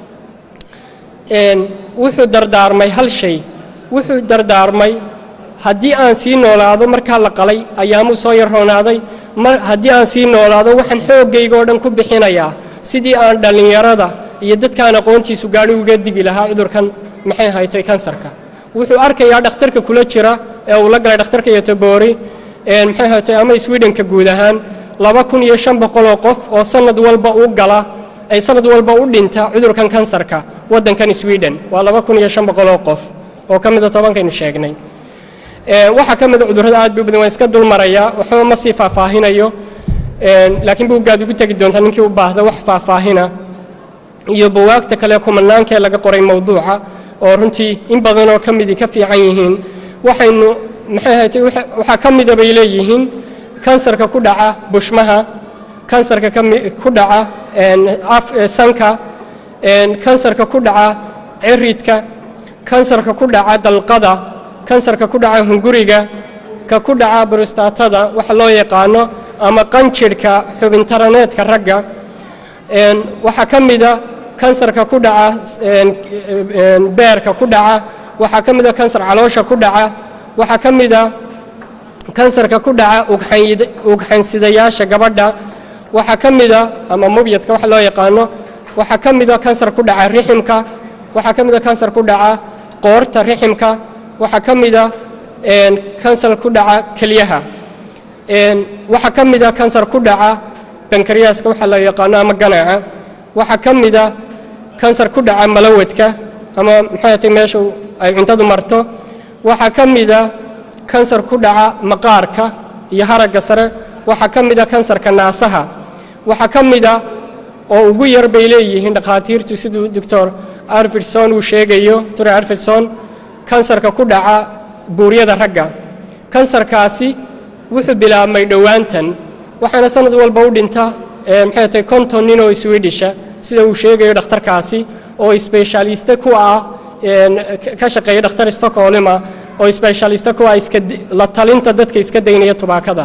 wuxuu dardaarmay hal shay wuxuu dardaarmay haddii aan sii noolaado markaa la qalay ayaamuu soo yarroonaaday haddii aan sii noolaado waxaan xooggayga oo dhan ku bixinayaa sidii aan dhallinyarada iyo dadkaan aqoontiisu gaadhi uga digi lahaa cudurkan maxay haytay kansarka wuxuu arkayaa dhakhtarka kula jira ee uu la galay dhakhtarka yotoboori maxay haytay ama swedhenka guud ahaan laba kun iyo shan boqoloo qof oo sanad walba u gala ay sanad walba u dhinta cudurkan kansarka waddankan sweden waa laba kun iyo shan boqoloo qof oo ka mida tobankaynu sheegnay waxaa ka mida cudurrada aad bay u badan waan iska dulmarayaa waxba ma sii faahfaahinayo laakiin buuggaad ugu tegi doontaa ninkii u baahda wax faahfaahina iyo bawaagta kale kumanaankee laga qoray mowduuca oo runtii in badanoo ka midii ka fiican yihiin waxaynu maxay haytay waxaa ka mida bay leeyihiin kansarka ku dhaca bushmaha kansarka ku dhaca sanka kansarka ku dhaca ciridka kansarka ku dhaca dalqada kansarka ku dhaca hunguriga ka ku dhaca brostaatada waxa loo yaqaano ama qanjirhka xubintaraneedka ragga waxaa ka mida kansarka ku dhaca beerka ku dhaca waxaa ka mida kansar caloosha ku dhaca waxaa ka mida kansarka ku dhaca ugxansidayaasha gabadha waxaa ka mida ama mubyadka waxa loo yaqaano waxaa ka mida kansar ku dhaca riximka waxaa ka mida kansar ku dhaca qoorta riximka waxaa ka mida kansar ku dhaca kelyaha waxaa ka mida kansar ku dhaca bankariyaaska waxa loo yaqaano ama ganaaca waxaa ka mida kansar ku dhaca malawadka ama maxay tay meesha ay cuntadu marto waxaa ka mida kansar ku dhaca maqaarka iyo haragga sare waxaa ka mida kansarka naasaha waxaa ka mida oo ugu yar bay leeyihiin dhakhaatiirtu siduu doctor arfidson uu sheegayo dr arfidson kansarka ku dhaca buuryada ragga kansarkaasi wuxuu bilaabmay dhowaantan waxaana sanad walba u dhinta maxay tahay konton nin oo swedisha sida uu sheegayo dhakhtarkaasi oo sbeshaaliste ku ah ka shaqeeya dhakhtar stockholma oo sbeshaaliste ku ah iska la talinta dadka iska daynaya tubaakada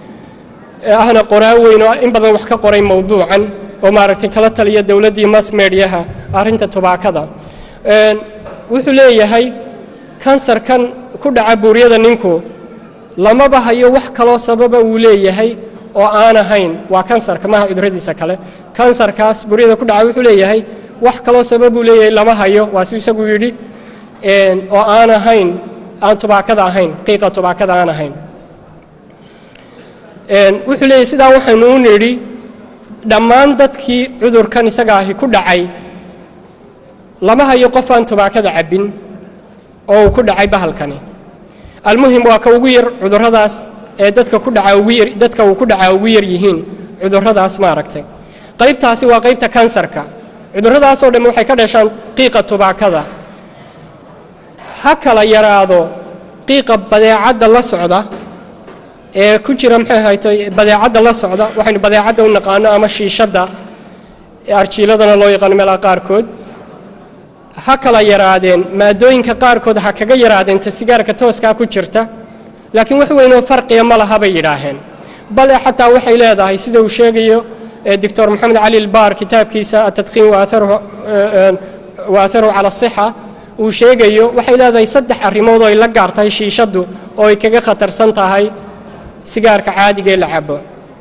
ahna qoraan weyn oo in badan wax ka qoray mowduucan oo maaragtay kala taliya dowladdii mass mediaha arrinta tubaakada wuxuu leeyahay kansarkan ku dhaca buuryada ninku lamaba hayo wax kaloo sababa uu leeyahay oo aan ahayn waa kansarka maha cuduradiisa kale kansarkaas buuryada ku dhaca wuxuu leeyahay wax kaloo sababuu leeyahay lama hayo waa si isagu yidhi oo aan ahayn aan tubaakada ahayn qiiqa tubaakada aan ahayn wuxuu leeyahay sidaa waxaynu u nidhi dhammaan dadkii cudurkan isaga ahi ku dhacay lama hayo qof aan tubaakada cabbin oo uu ku dhacay bahalkani almuhim waa ka ugu yar cudurradaas ee dadka ku dhaca ugu yar dadka uu ku dhacaa ugu yar yihiin cudurradaas maaragtay qaybtaasi waa qaybta kansarka cudurradaasoo dhan waxay ka dhashaan qiiqa tubaakada ha kala yaraado qiiqa badeecadda la socda ee ku jira maxay hayto badeecadda la socda waxaynu badeecadda u naqaano ama shiishadda arjiiladana loo yaqaano meelaha qaarkood ha kala yaraadeen maadooyinka qaarkood ha kaga yaraadeen ta sigaarka tooskaa ku jirta laakiin wax weynoo farqiya ma laha bay yidhaaheen bale xataa waxay leedahay sida uu sheegayo doctor maxamed cali ilbaar kitaabkiisa atadkiin waatharuhu cala asixa uu sheegayo waxay leedahay saddex arrimood oo ay la gaar tahay shiishaddu oo ay kaga khatarsan tahay sigaarka caadiga ee la cabo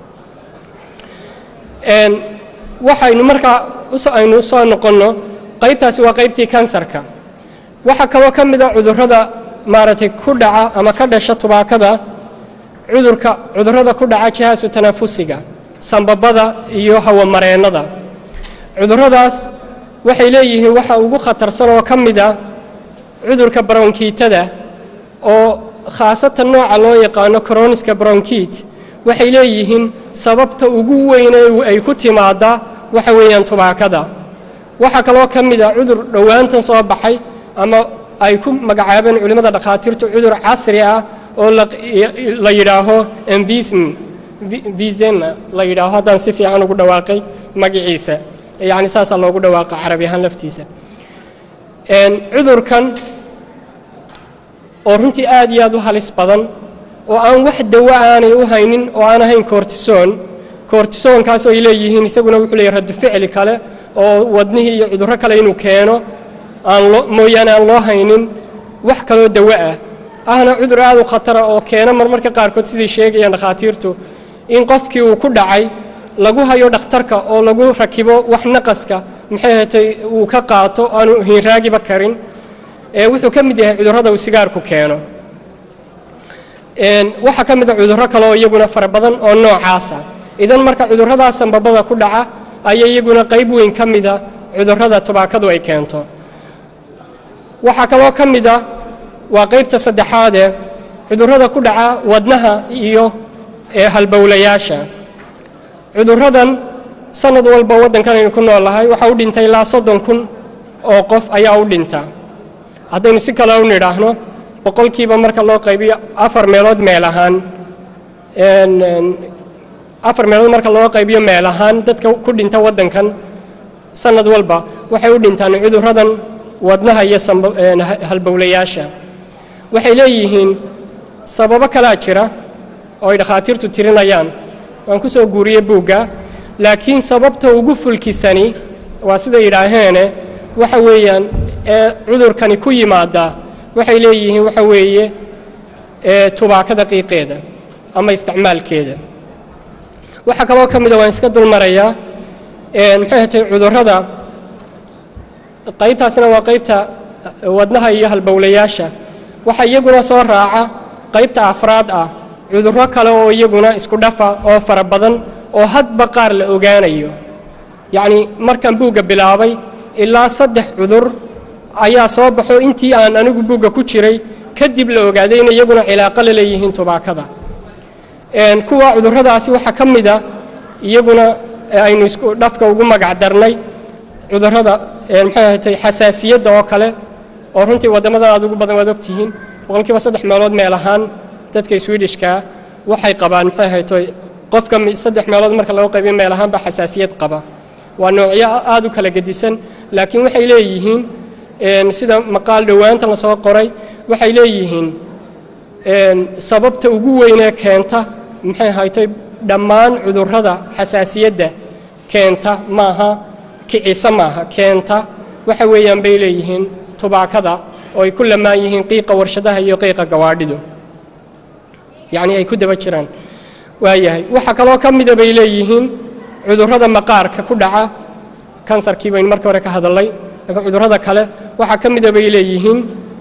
waxaynu markaa aynu soo noqonno qaybtaasi waa qaybtii kansarka waxaa kaloo ka mid a cudurrada maaragtay ku dhaca ama ka dhasha tubaakada cudurka cudurrada ku dhaca jihaasu tanafusiga sambabada iyo hawamareennada cudurradaas waxay leeyihiin waxa ugu khatarsan oo ka mid a cudurka baronkiitada oo khaasatan nooca loo yaqaano coroniska bronkiit waxay leeyihiin sababta ugu weyne ay ku timaadda waxa weeyaan tubaakada waxaa kaloo ka mid a cudur dhowaantan soo baxay ama ay ku magacaabeen culimmada dhakhaatiirtu cudur casri ah oo la yidhaaho envism vism la yidhaaho haddaan si fiican ugu dhawaaqay magaciisa yacni saasaa loogu dhawaaqa carabi ahaan laftiisa cudurkan oo runtii aad iyo aad u halis badan oo aan wax dawo aanay u haynin oo aan ahayn kortisoon kortisoonkaas oo ay leeyihiin isaguna wuxuu leeyahy raddu ficli kale oo wadnihii iyo cudurro kale inuu keeno aan loo mooyaane aan loo haynin wax kaloo dawo ah ahna cudur aad u khatara oo keena marmarka qaarkood siday sheegayaan dhakhaatiirtu in qofkii uu ku dhacay lagu hayo dhakhtarka oo lagu rakibo wax naqaska maxay hatay uu ka qaato aanu hiinraagiba karin ee wuxuu ka mid yahay cudurrada uu sigaarku keeno waxaa ka mid a cudurro kale oo iyaguna fara badan oo noocaasa idan marka cudurradaas sambabada ku dhaca ayaa iyaguna qayb weyn ka mida cudurrada tubaakadu ay keento waxaa kaloo ka mid a waa qaybta saddexaadee cudurrada ku dhaca wadnaha iyo halbowlayaasha cudurradan sanad walba waddankan aynu ku noolahay waxaa u dhintay ilaa soddon kun oo qof ayaa u dhinta haddaynu si kale u nidhaahno boqolkiiba marka loo qaybiyo afar meelood meel ahaan afar meelood marka loo qaybiyo meel ahaan dadka ku dhinta waddankan sanad walba waxay u dhintaan cudurradan wadnaha iyo halbowlayaasha waxay leeyihiin sababo kalaa jira oo ay dhakhaatiirtu tirinayaan waan ku soo guuriyey buugga laakiin sababta ugu fulkisani waa siday yidhaaheene waxa weeyaan ee cudurkani ku yimaada waxay leeyihiin waxa weeye tubaakada qiiqeeda ama isticmaalkeeda waxaa kaloo ka mida waan iska dulmarayaa maxay hatay cudurrada qaybtaasna waa qaybta wadnaha iyo halbowlayaasha waxaa iyaguna soo raaca qaybta afraad ah cudurro kale oo iyaguna isku dhafa oo fara badan oo hadba qaar la ogaanayo yacnii markaan buugga bilaabay ilaa saddex cudur ayaa soo baxo intii aan anigu buugga ku jiray kadib la ogaaday in iyaguna cilaaqo la leeyihiin tubaakada kuwa cudurradaasi waxaa ka mida iyaguna aynu isku dhafka ugu magac darnay cudurrada maxay ahatay xasaasiyadda oo kale oo runtii waddamada aad ugu badan waad ogtihiin boqolkiiba saddex meelood meel ahaan dadka swidishkaa waxay qabaan maxay ahaytoy qofka saddex meelood marka lagu qaybiyo meel ahaan baa xasaasiyad qaba waa noocyo aad u kala gedisan laakiin waxay leeyihiin sida maqaal dhowaanta lasoo qoray waxay leeyihiin sababta ugu weynee keenta maxay ahaytoy dhammaan cudurrada xasaasiyadda keenta maaha kicisa maaha keenta waxa weeyaan bay leeyihiin tubaakada oo ay ku lamaan yihiin qiiqa warshadaha iyo qiiqa gawaadhidu yacni ay ku daba jiraan waayahay waxaa kaloo ka mida bay leeyihiin cudurrada maqaarka ku dhaca kansarkii baynu markii hore ka hadalnay laakiin cudurrada kale waxaa ka mida bay leeyihiin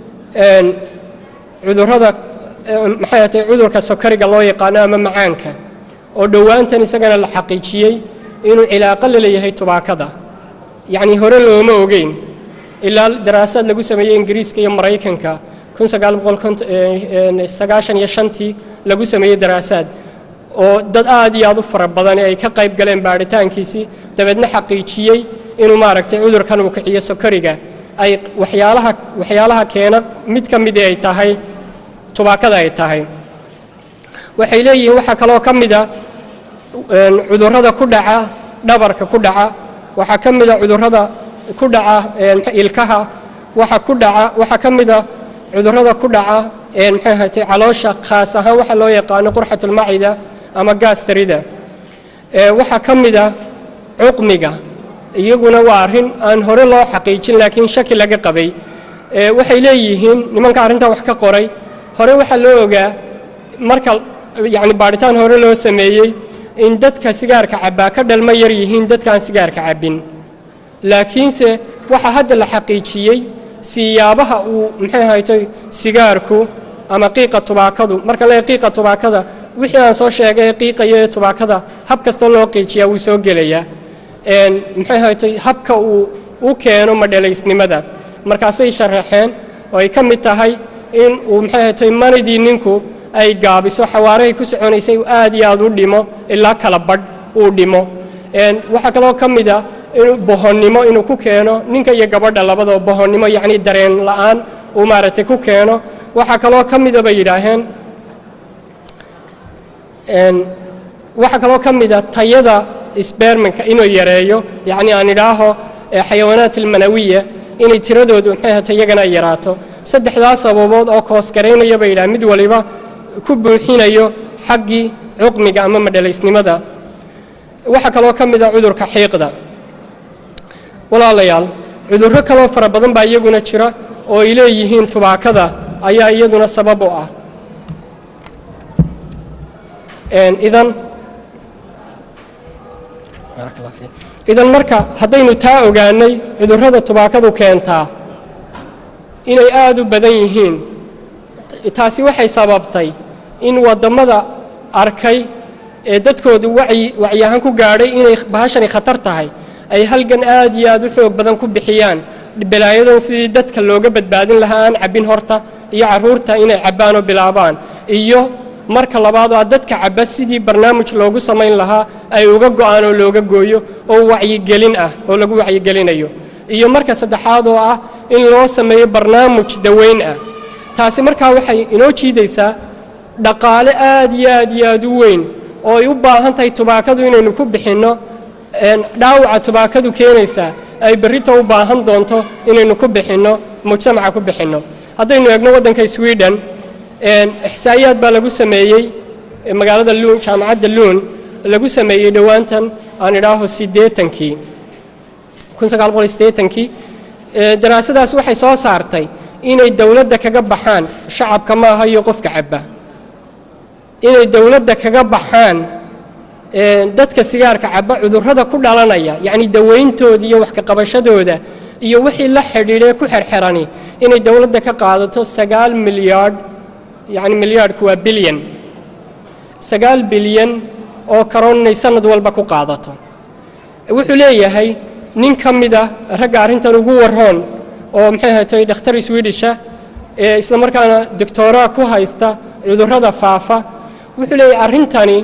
cudurrada maxay ahatay cudurka sokariga loo yaqaano ama macaanka oo dhowaantan isagana la xaqiijiyey inuu cilaaqo la leeyahay tubaakada yacnii hore looma ogeyn ilaa daraasaad lagu sameeyey ingiriiska iyo maraykanka kun sagaal boqol sagaashan iyo shantii lagu sameeyey daraasaad oo dad aad iyo aad u fara badan ay ka qayb galeen baadhitaankiisii dabeedna xaqiijiyey inuu maaragtay cudurkan uu kiciyo sokoriga ay waxyaalaha waxyaalaha keena mid ka midii ay tahay tubaakada ay tahay waxay leeyihiin waxaa kaloo ka mida cudurrada ku dhaca dhabarka ku dhaca waxaa ka mida cudurrada ku dhaca ilkaha waxa ku dhaca waxaa ka mida cudurrada ku dhaca maxay ahaatay caloosha khaas ahaan waxa loo yaqaano qurxatulmacida ama gaastarida waxaa ka mida cuqmiga iyaguna waa arrin aan hore loo xaqiijin laakiin shaki laga qabay waxay leeyihiin nimanka arrintan wax ka qoray hore waxaa loo ogaa marka yacni baadhitaan hore loo sameeyey in dadka sigaarka cabbaa ka dhalma yar yihiin dadkaan sigaarka cabbin laakiinse waxaa hadda la xaqiijiyey siyaabaha uu maxay ahaytay sigaarku ama qiiqa tubaakadu marka lee qiiqa tubaakada wixii aan soo sheegay qiiqaya ee tubaakada hab kastoo loo qiijiyaa wuu soo gelayaa maxay ahaytay habka uu u keeno madhalaysnimada markaasay sharaxeen oo ay ka mid tahay in uu maxay ahaytay manidii ninku ay gaabiso xawaarahay ku soconaysay aad iyo aad u dhimo ilaa kala badh uu dhimo waxaa kaloo ka mid a inuu bohonnimo inuu ku keeno ninka iyo gabadha labadaba bohonnimo yacni dareen la'aan uu maaragtay ku keeno waxaa kaloo ka mida bay yidhaaheen waxaa kaloo ka mida tayada sbermanka inuu yareeyo yacni aan idhaaho xayawaanaat almanawiya inay tiradoodu maxay ahata iyagana ay yaraato saddexdaas sababood oo koosgaraynaya bay yidhaha mid waliba ku buuxinayo xaggii cuqmiga ama madhalaysnimada waxaa kaloo ka mid a cudurka xiiqda walaalayaal cudurro kaloo fara badan baa iyaguna jira oo ay leeyihiin tubaakada ayaa iyaduna sabab u ah idan idan marka haddaynu taa ogaanay cudurrada tubaakadu keentaa inay aad u badan yihiin taasi waxay sababtay in wadammada arkay ee dadkoodu wacyi wacyi ahaan ku gaadhay inay bahashani khatar tahay ay halgan aad iyo aad u xoog badan ku bixiyaan balaayadan sidii dadka looga badbaadin lahaa aan cabbin horta iyo carruurta inay cabbaan oo bilaabaan iyo marka labaad oo dadka cabba sidii barnaamij loogu samayn lahaa ay uga go'aan oo looga gooyo oo wacyigelin ah oo lagu wacyigelinayo iyo marka saddexaad oo ah in loo sameeyo barnaamij daweyn ah taasi markaa waxay inoo jiidaysaa dhaqaale aad iyo aad iyo aad u weyn oo ay u baahan tahay tubaakadu inaynu ku bixinno dhaawaca tubaakadu keenaysaa ay berrito u baahan doonto inaynu ku bixinno mujtamaca ku bixinno haddaynu eegno waddanka sweden ixsaa'iyaad baa lagu sameeyey magaalada luun jaamacadda luun lagu sameeyey dhowaantan aan idhaaho siddeetankii kun sagaal boqol siddeetankii daraasadaas waxay soo saartay inay dowladda kaga baxaan shacabka maaha iyo qofka cabba inay dowladda kaga baxaan dadka sigaarka cabba cudurrada ku dhalanaya yacni dawayntooda iyo wax ka qabashadooda iyo wixii la xidhiidhee ku xerxerani inay dowladda ka qaadato sagaal milyaadh yacni milyaadhku waa bilyan sagaal bilyan oo karoon inay sanad walba ku qaadato wuxuu leeyahay nin ka mid ah ragga arrintan ugu waroon oo maxay ahatay dhakhtar swedisha ee isla markaana doctooraa ku haysta cudurrada faafa wuxuu leeyahay arrintani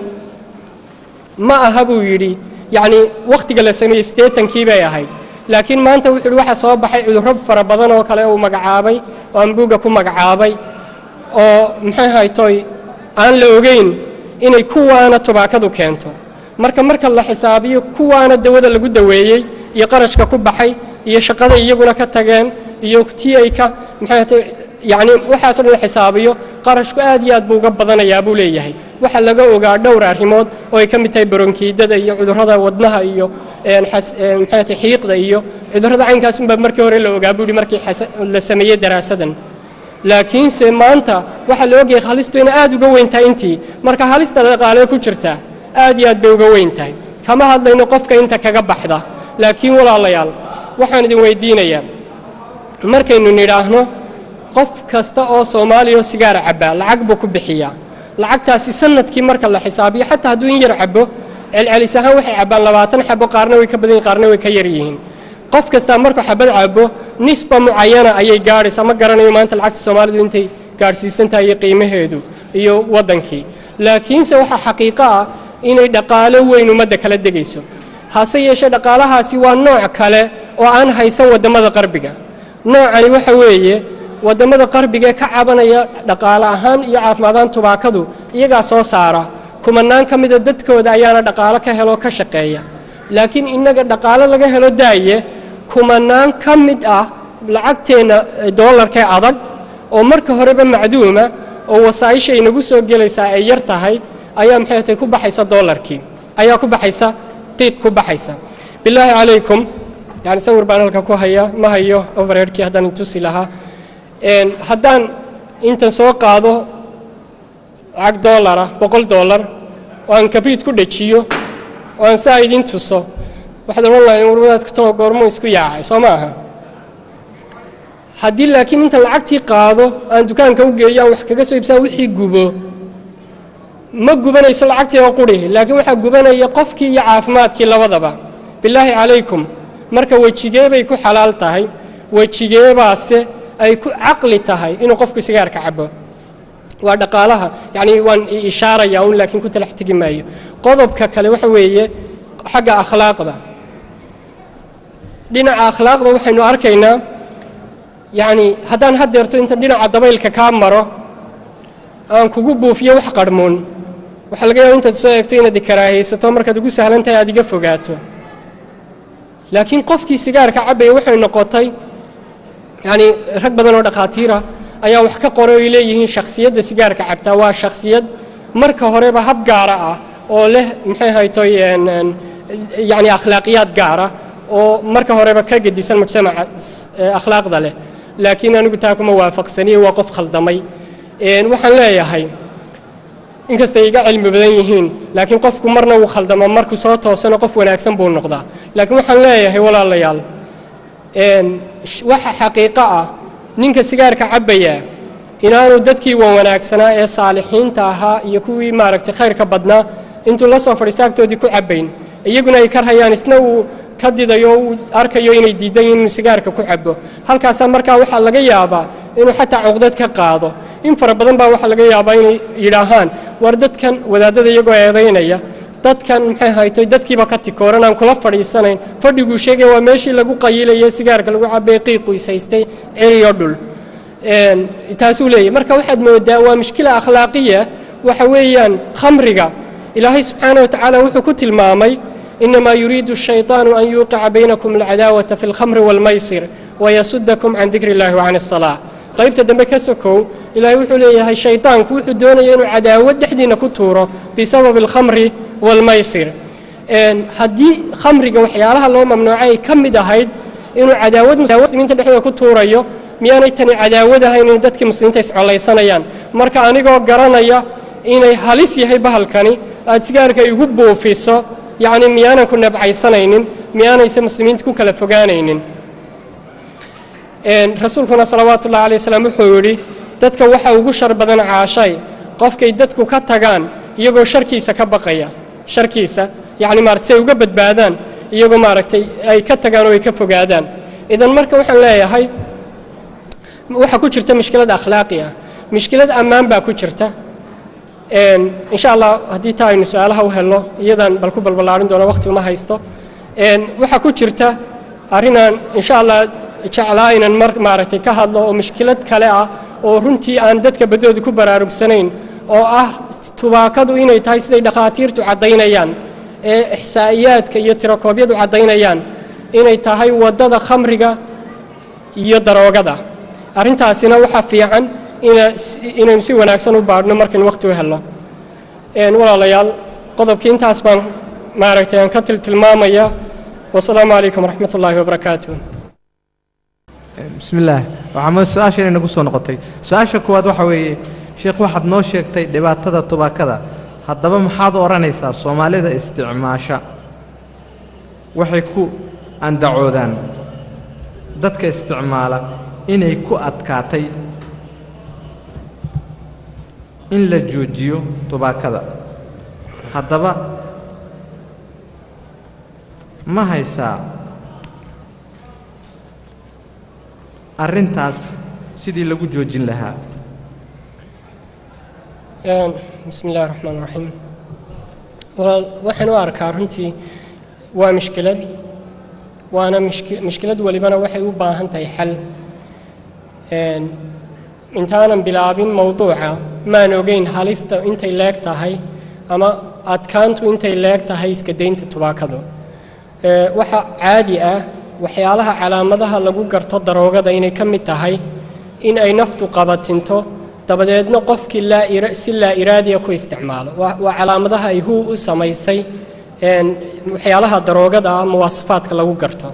ma aha buu yidhi yacni wakhtiga la sameeyey siddeetankii bay ahayd laakiin maanta wuxuu yidhi waxaa soo baxay cudurro fara badan oo kale uu magacaabay oo ambuugga ku magacaabay oo maxay haytoy aan la ogeyn inay kuwaana tubaakadu keento marka marka la xisaabiyo kuwaana dawada lagu daweeyey iyo qarashka ku baxay iyo shaqada iyaguna ka tageen iyo tii ay ka maxay haytoy yacni waxaasoo dhan la xisaabiyo qarashku aad iyo aad buu uga badanayaa buu leeyahay waxaa laga ogaa dhowr arrimood oo ay ka mid tahay baronkiidada iyo cudurrada wadnaha iyo maxay tahay xiiqda iyo cudurrada caynkaasunbaa markii hore la ogaa buu yidhi markii la sameeyey daraasadan laakiinse maanta waxaa la ogyahay halistu inay aad uga weyn tahay intii marka halista dhaqaalee ku jirta aad iyo aad bay uga weyn tahay kama hadlayno qofka inta kaga baxda laakiin walaalayaal waxaan idin weydiinayaa markaynu nidhaahno qof kasta oo soomaaliya oo sigaara cabbaa lacag buu ku bixiyaa lacagtaasi sanadkii marka la xisaabiyo xataa hadduu in yar cabbo celcelis ahaan waxay cabbaan labaatan xabo qaarna way ka badan yihin qaarna way ka yar yihiin qof kastaa markuu xabad cabo nisba mucayana ayay gaadhaysaa ma garanayo maanta lacagta soomaalidu intay gaadhsiisan tahay iyo qiimaheedu iyo waddankii laakiinse waxaa xaqiiqo ah inay dhaqaalo weyn ummadda kala degayso hase yeeshee dhaqaalahaasi waa nooc kale oo aan haysan waddamada qarbiga noocani waxa weeye waddamada qarbiga ee ka cabanaya dhaqaale ahaan iyo caafimaadaan tubaakadu iyagaa soo saara kumanaan ka mida dadkooda ayaana dhaqaalo ka helo ka shaqeeya laakiin innaga dhaqaalo laga helo daaye kumanaan ka mid ah lacagteenna doolarkee adag oo marka horeba macduuma oo wasaa'isha inagu soo gelaysaa ay yar tahay ayaa maxay tay ku baxaysa doolarkii ayaa ku baxaysa qiiq ku baxaysa bilaahi calaykum yani sawir baan halka ku haya ma hayo overheadkii haddaan tusi lahaa haddaan intan soo qaado lacag doolara boqol doolar oo aan kabriid ku dhejiyo oo aan saa idiin tuso waxaad odhan lahayn warwadaadka too goormo isku yaacay soo ma aha haddii laakiin intan lacagtii qaado aan dukaanka u geeyo aan wax kaga soo iibsaa wixii gubo ma gubanayso lacagtii oo quri laakiin waxaa gubanaya qofkii iyo caafimaadkii labadaba bilaahi calaykum marka wejigee bay ku xalaal tahay wejigeebaase ay ku caqli tahay inuu qofku sigaarka cabo waa dhaqaalaha yacni waan ishaaraya un laakiin ku talax tegi maayo qodobka kale waxa weeye xagga akhlaaqda dhinaca akhlaaqda waxaynu arkaynaa yacni haddaan haddeerto inta dhinaca dabaylka kaa maro aan kugu buufiyo wax qarhmuun waxaa laga yaaba intaad soo eegto inaad ikaraahaysato markaad ugu sahlan tahay aad iga fogaato laakiin qofkii sigaarka cabbaya waxay noqotay yacni rag badan oo dhakhaatiira ayaa wax ka qoray oy leeyihiin shakhsiyadda sigaarka cabtaa waa shakhsiyad marka horeba hab gaara ah oo leh maxay haytoy yacni akhlaaqiyaad gaara oo marka horeba ka gedisan mujtamaca akhlaaqda leh laakiin anigu taa kuma waafaqsaniye waa qof khaldamay waxaan leeyahay inkastay iga cilmi badan yihiin laakiin qofku marna wuu khaldama markuu soo toosano qof wanaagsan buu noqdaa laakiin waxaan leeyahay walaalayaal waxa xaqiiqo ah ninka sigaarka cabbaya inaanu dadkii wan wanaagsanaa ee saalixiinta ahaa iyo kuwii maaragtay khayrka badnaa intuu la soo fadhiista agtoodii ku cabbayn iyaguna ay karhayaan isna uu ka didayo uu arkayo inay diidan yihin inuu sigaarka ku cabbo halkaasaa markaa waxaa laga yaabaa inuu xataa cuqdad ka qaado in fara badan baa waxaa laga yaabaa inay yidhaahaan war dadkan wadaadada iyagoo eedaynaya dadkan maxay haytoy dadkiiba ka tikooran aan kula fadhiisanayn fadhiguu sheegay waa meeshii lagu qayilayay sigaarka lagu cabay qiiqu is haystay ciriyo dhul taasuu leeyahy marka waxaad moodaa waa mushkila akhlaaqiya waxa weeyaan khamriga ilaahay subxaana wa tacaala wuxuu ku tilmaamay inamaa yuriidu الshayطaanu an yuuqica baynakum alcadaawata fi اlkhamri wاlmaysir wayasudakum can dikri اllahi wacan الsalaaة qaybta dambe ka sokow ilaahay wuxuu leeyahay shayطaanku wuxuu doonaya inuu cadaawad dhexdiina ku tuuro bisababi اlkhamri wاlmaysir haddii khamriga waxyaalaha loo mamnuucay ay ka mid ahayd inuu cadaawad muslimiinta dhexdooda ku tuurayo miyaanay tani cadaawad ahayn inay dadkii muslimiinta iscollaysanayaan marka anigoo garanaya inay halis yahay bahalkani aad sigaarka igu buufiso yacni miyaanan ku nabcaysanaynin miyaanayse muslimiinta ku kala fogaanaynin rasuulkuna salawaatu ullahi alay wasalam wuxuu yidhi dadka waxa ugu shar badan caashay qofkay dadku ka tagaan iyagoo sharkiisa ka baqaya sharkiisa yacni maarata si ay uga badbaadaan iyagoo maaragtay ay ka tagaan oo ay ka fogaadaan idan marka waxaan leeyahay waxaa ku jirta mushkilad akhlaaqi ah mushkilad ammaan baa ku jirta insha allah haddii taa aynu su-aalaha u helno iyadaan bal ku balballaarin doono waqti uma haysto waxaa ku jirta arrinaan insha allah jeclaa inaan mar maaragtay ka hadlo oo mushkilad kale ah oo runtii aan dadka baddooda ku baraarugsanayn oo ah tubaakadu inay tahay siday dhakhaatiirtu caddaynayaan ee ixsaa'iyaadka iyo tirakoobyadu caddaynayaan inay tahay waddada khamriga iyo daroogada arrintaasina waxaa fiican inaynu si wanaagsan u baadhno markaynu waqti u helno walaalayaal qodobkii intaas baan maaragtay aan ka tiltilmaamaya wasalaamu calaykum waraxmat ullaahi wabarakaatu bismi illaah waxaa su-aasha inay nagu soo noqotay su-aasha koowaad waxa weeye sheekh waxaad noo sheegtay dhibaatada tubaakada haddaba maxaad odhanaysaa soomaalida isticmaasha waxay ku andacoodaan dadka isticmaala inay ku adkaatay in la joojiyo tubaakada haddaba ma haysaa arrintaas sidii lagu joojin lahaa bismi illahi raxmaan raxiim walaal waxaan u arkaa runtii waa mishkilad waana mishki mishkilad welibana waxay u baahan tahay xal intaanan bilaabin mowduuca maan ogeyn halista intay leeg tahay ama adkaantu intay leeg tahay iska daynta tubaakadu waxa caadi ah waxyaalaha calaamadaha lagu garto daroogada inay ka mid tahay in ay naftu qabatinto dabadeedna qofkii laa si laa iraadiya ku isticmaalo waa calaamadaha ay huu u samaysay waxyaalaha daroogada ah muwaasafaadka lagu garto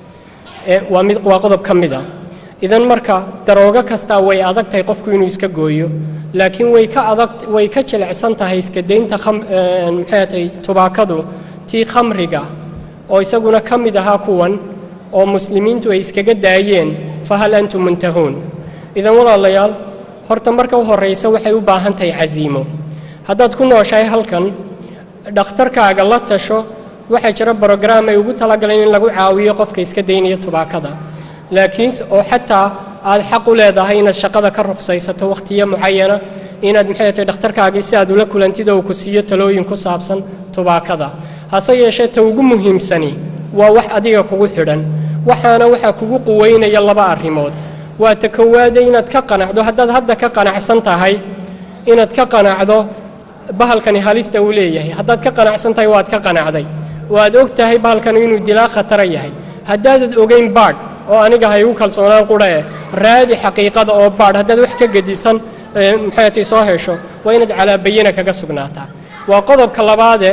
waa mid waa qodob ka mid a idan marka daroogo kastaa way adag tahay qofku inuu iska gooyo laakiin way ka adag way ka jilicsan tahay iska daynta maxay tahay tubaakadu tii khamriga oo isaguna ka mid ahaa kuwan oo muslimiintu ay iskaga daayeen fahal antum muntahuun idan walaalayaal horta marka u horraysa waxay u baahan tahay casiimo haddaad ku nooshahay halkan dhakhtarkaaga la tasho waxaa jira brograam ay ugu talagaleen in lagu caawiyo qofka iska daynaya tubaakada laakiinse oo xataa aad xaq u leedahay inaad shaqada ka ruqsaysato wakhtiyo mucayana inaad maxay tahay dhakhtarkaagii si aad ula kulantid oo ku siiyo talooyin ku saabsan tubaakada hase yeeshee ta ugu muhiimsani waa wax adiga kugu xidhan waxaana waxaa kugu quweynaya laba arrimood waa ta kowaade inaad ka qanacdo haddaad hadda ka qanacsan tahay inaad ka qanacdo bahalkani halista uu leeyahay haddaad ka qanacsan tahay waad ka qanacday oo aad og tahay bahalkani inuu dilaa khatara yahay haddaadad ogayn baadh oo aniga ha igu kalsoonaan qudha eh raadi xaqiiqada oo baadh haddaad wax ka gedisan maxaytay soo hesho waa inaad calaabayina kaga sugnaataa waa qodobka labaade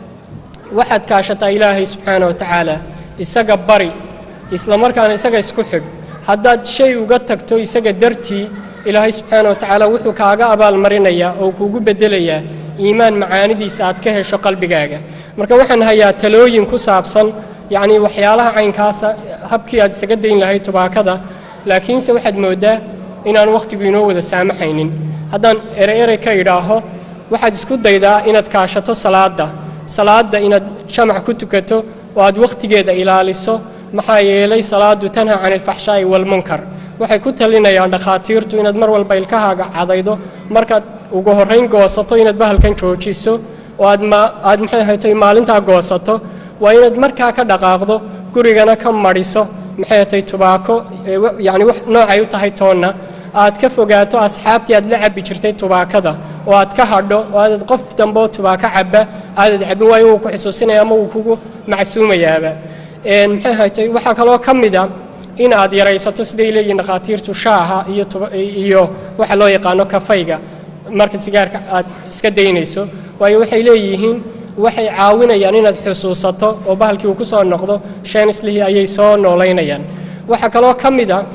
waxaad kaashataa ilaahay subxaana wa tacaala isaga bari isla markaana isaga isku xidh haddaad shay uga tagto isaga dartii ilaahay subxaana wa tacaala wuxuu kaaga abaalmarinayaa oo kuugu beddelayaa iimaan macaanidiisa aad ka hesho qalbigaaga marka waxaan hayaa talooyin ku saabsan yacnii waxyaalaha caynkaasa habkii aad isaga dayn lahayd tubaakada laakiinse waxaad mooddaa inaan wakhtigu inoo wada saamaxaynin haddaan ere erey ka idhaaho waxaad isku daydaa inaad kaashato salaadda salaadda inaad jamac ku tukato oo aad wakhtigeeda ilaaliso maxaa yeelay salaadu tanha can ilfaxshaa'i waalmunkar waxay ku talinayaan dhakhaatiirtu inaad mar walba ilkahaaga cadaydo markaad ugu horrayn goosato inaad bahalkan joojiso oo aad ma aad maxay haytay maalintaa goosato waa inaad markaa ka dhaqaaqdo gurigana ka madhiso maxay hatay tubaako yacni wax noocay u tahay toonna aad ka fogaato asxaabtii aad la cabbi jirtay tubaakada oo aad ka hadho oo aadad qof dambe oo tubaako cabba aadad cabbin waayo wuu ku xusuusinaya ama wuu kugu macsuumayaaba maxay haytay waxaa kaloo ka mid a in aad yaraysato siday leeyihin dhakhaatiirtu shaaha iyo iyo waxa loo yaqaano kafayga marka sigaarka aad iska daynayso waayo waxay leeyihiin waxay caawinayaan inaad xusuusato oo bahalkii uu ku soo noqdo sheenslihii ayay soo noolaynayaan waxaa kaloo ka mid a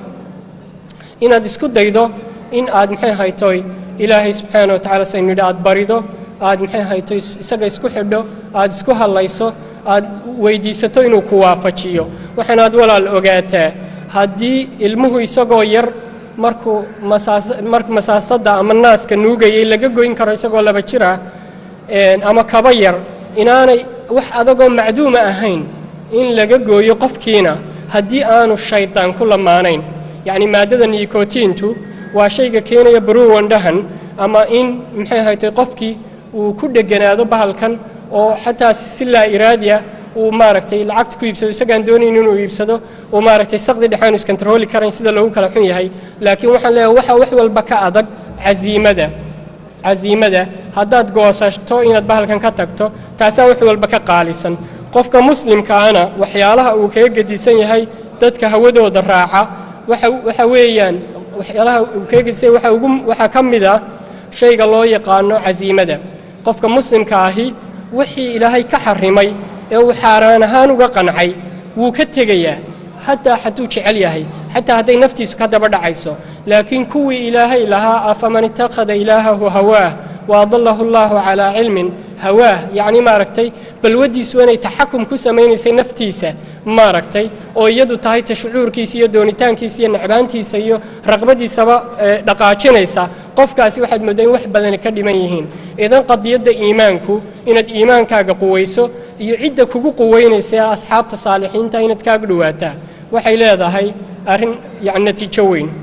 inaad isku daydo in aad maxay haytoy ilaahay subxaana wa tacala saynu yidhi aad barido aad maxay haytoy isaga isku xidho aad isku hadlayso aad weydiisato inuu ku waafajiyo waxaanaad walaal ogaataa haddii ilmuhu isagoo yar markuu masaas marka masaasadda ama naaska nuugayay laga goyn karo isagoo laba jir ah ama kaba yar inaanay wax adagoo macduuma ahayn in laga gooyo qofkiina haddii aanu shaydaan ku lamaanayn yacni maaddada nikotiintu waa shayga keenaya baruwandhahan ama in maxay haytay qofkii uu ku dheganaado bahalkan oo xataa si laa iraadiya uu maaragtay lacagta ku iibsado isagaan doonayn inuu iibsado uu maaragtay saqdi dhexaanu iskantarooli karayn sida loogu kala xun yahay laakiin waxaan leeyahay waxa wax walba ka adag casiimada casiimada haddaad goosato inaad bahalkan ka tagto taasaa wax walba ka qaalisan qofka muslimkaana waxyaalaha uu kaga gedisan yahay dadka hawadooda raaca waxa waxa weeyaan waxyaalaha uu kaga gedisan yahay waxa ugu waxaa ka mid ah shayga loo yaqaano casiimada qofka muslimka ahi wixii ilaahay ka xarimay ee uu xaaraan ahaan uga qancay wuu ka tegayaa xataa hadduu jecel yahay xataa hadday naftiisu ka daba dhacayso laakiin kuwii ilaahay lahaa afaman ittakhada ilaahahu hawaah waadalahu allaahu calaa cilmin hawaah yacni maaragtay balwaddiisu inay taxakum ku samaynaysay naftiisa maaragtay oo iyadu tahay ta shucuurkiisa iyo doonitaankiisa iyo necbaantiisa iyo raqbadiisaba dhaqaajinaysa qofkaasi waxaad mooddaa in wax badani ka dhiman yihiin idan qadiyadda iimaanku inaad iimaankaaga quwayso iyo cidda kugu quweynaysa ee asxaabta saalixiinta inaad kaaga dhowaataa waxay leedahay arrin yacni natiijo weyn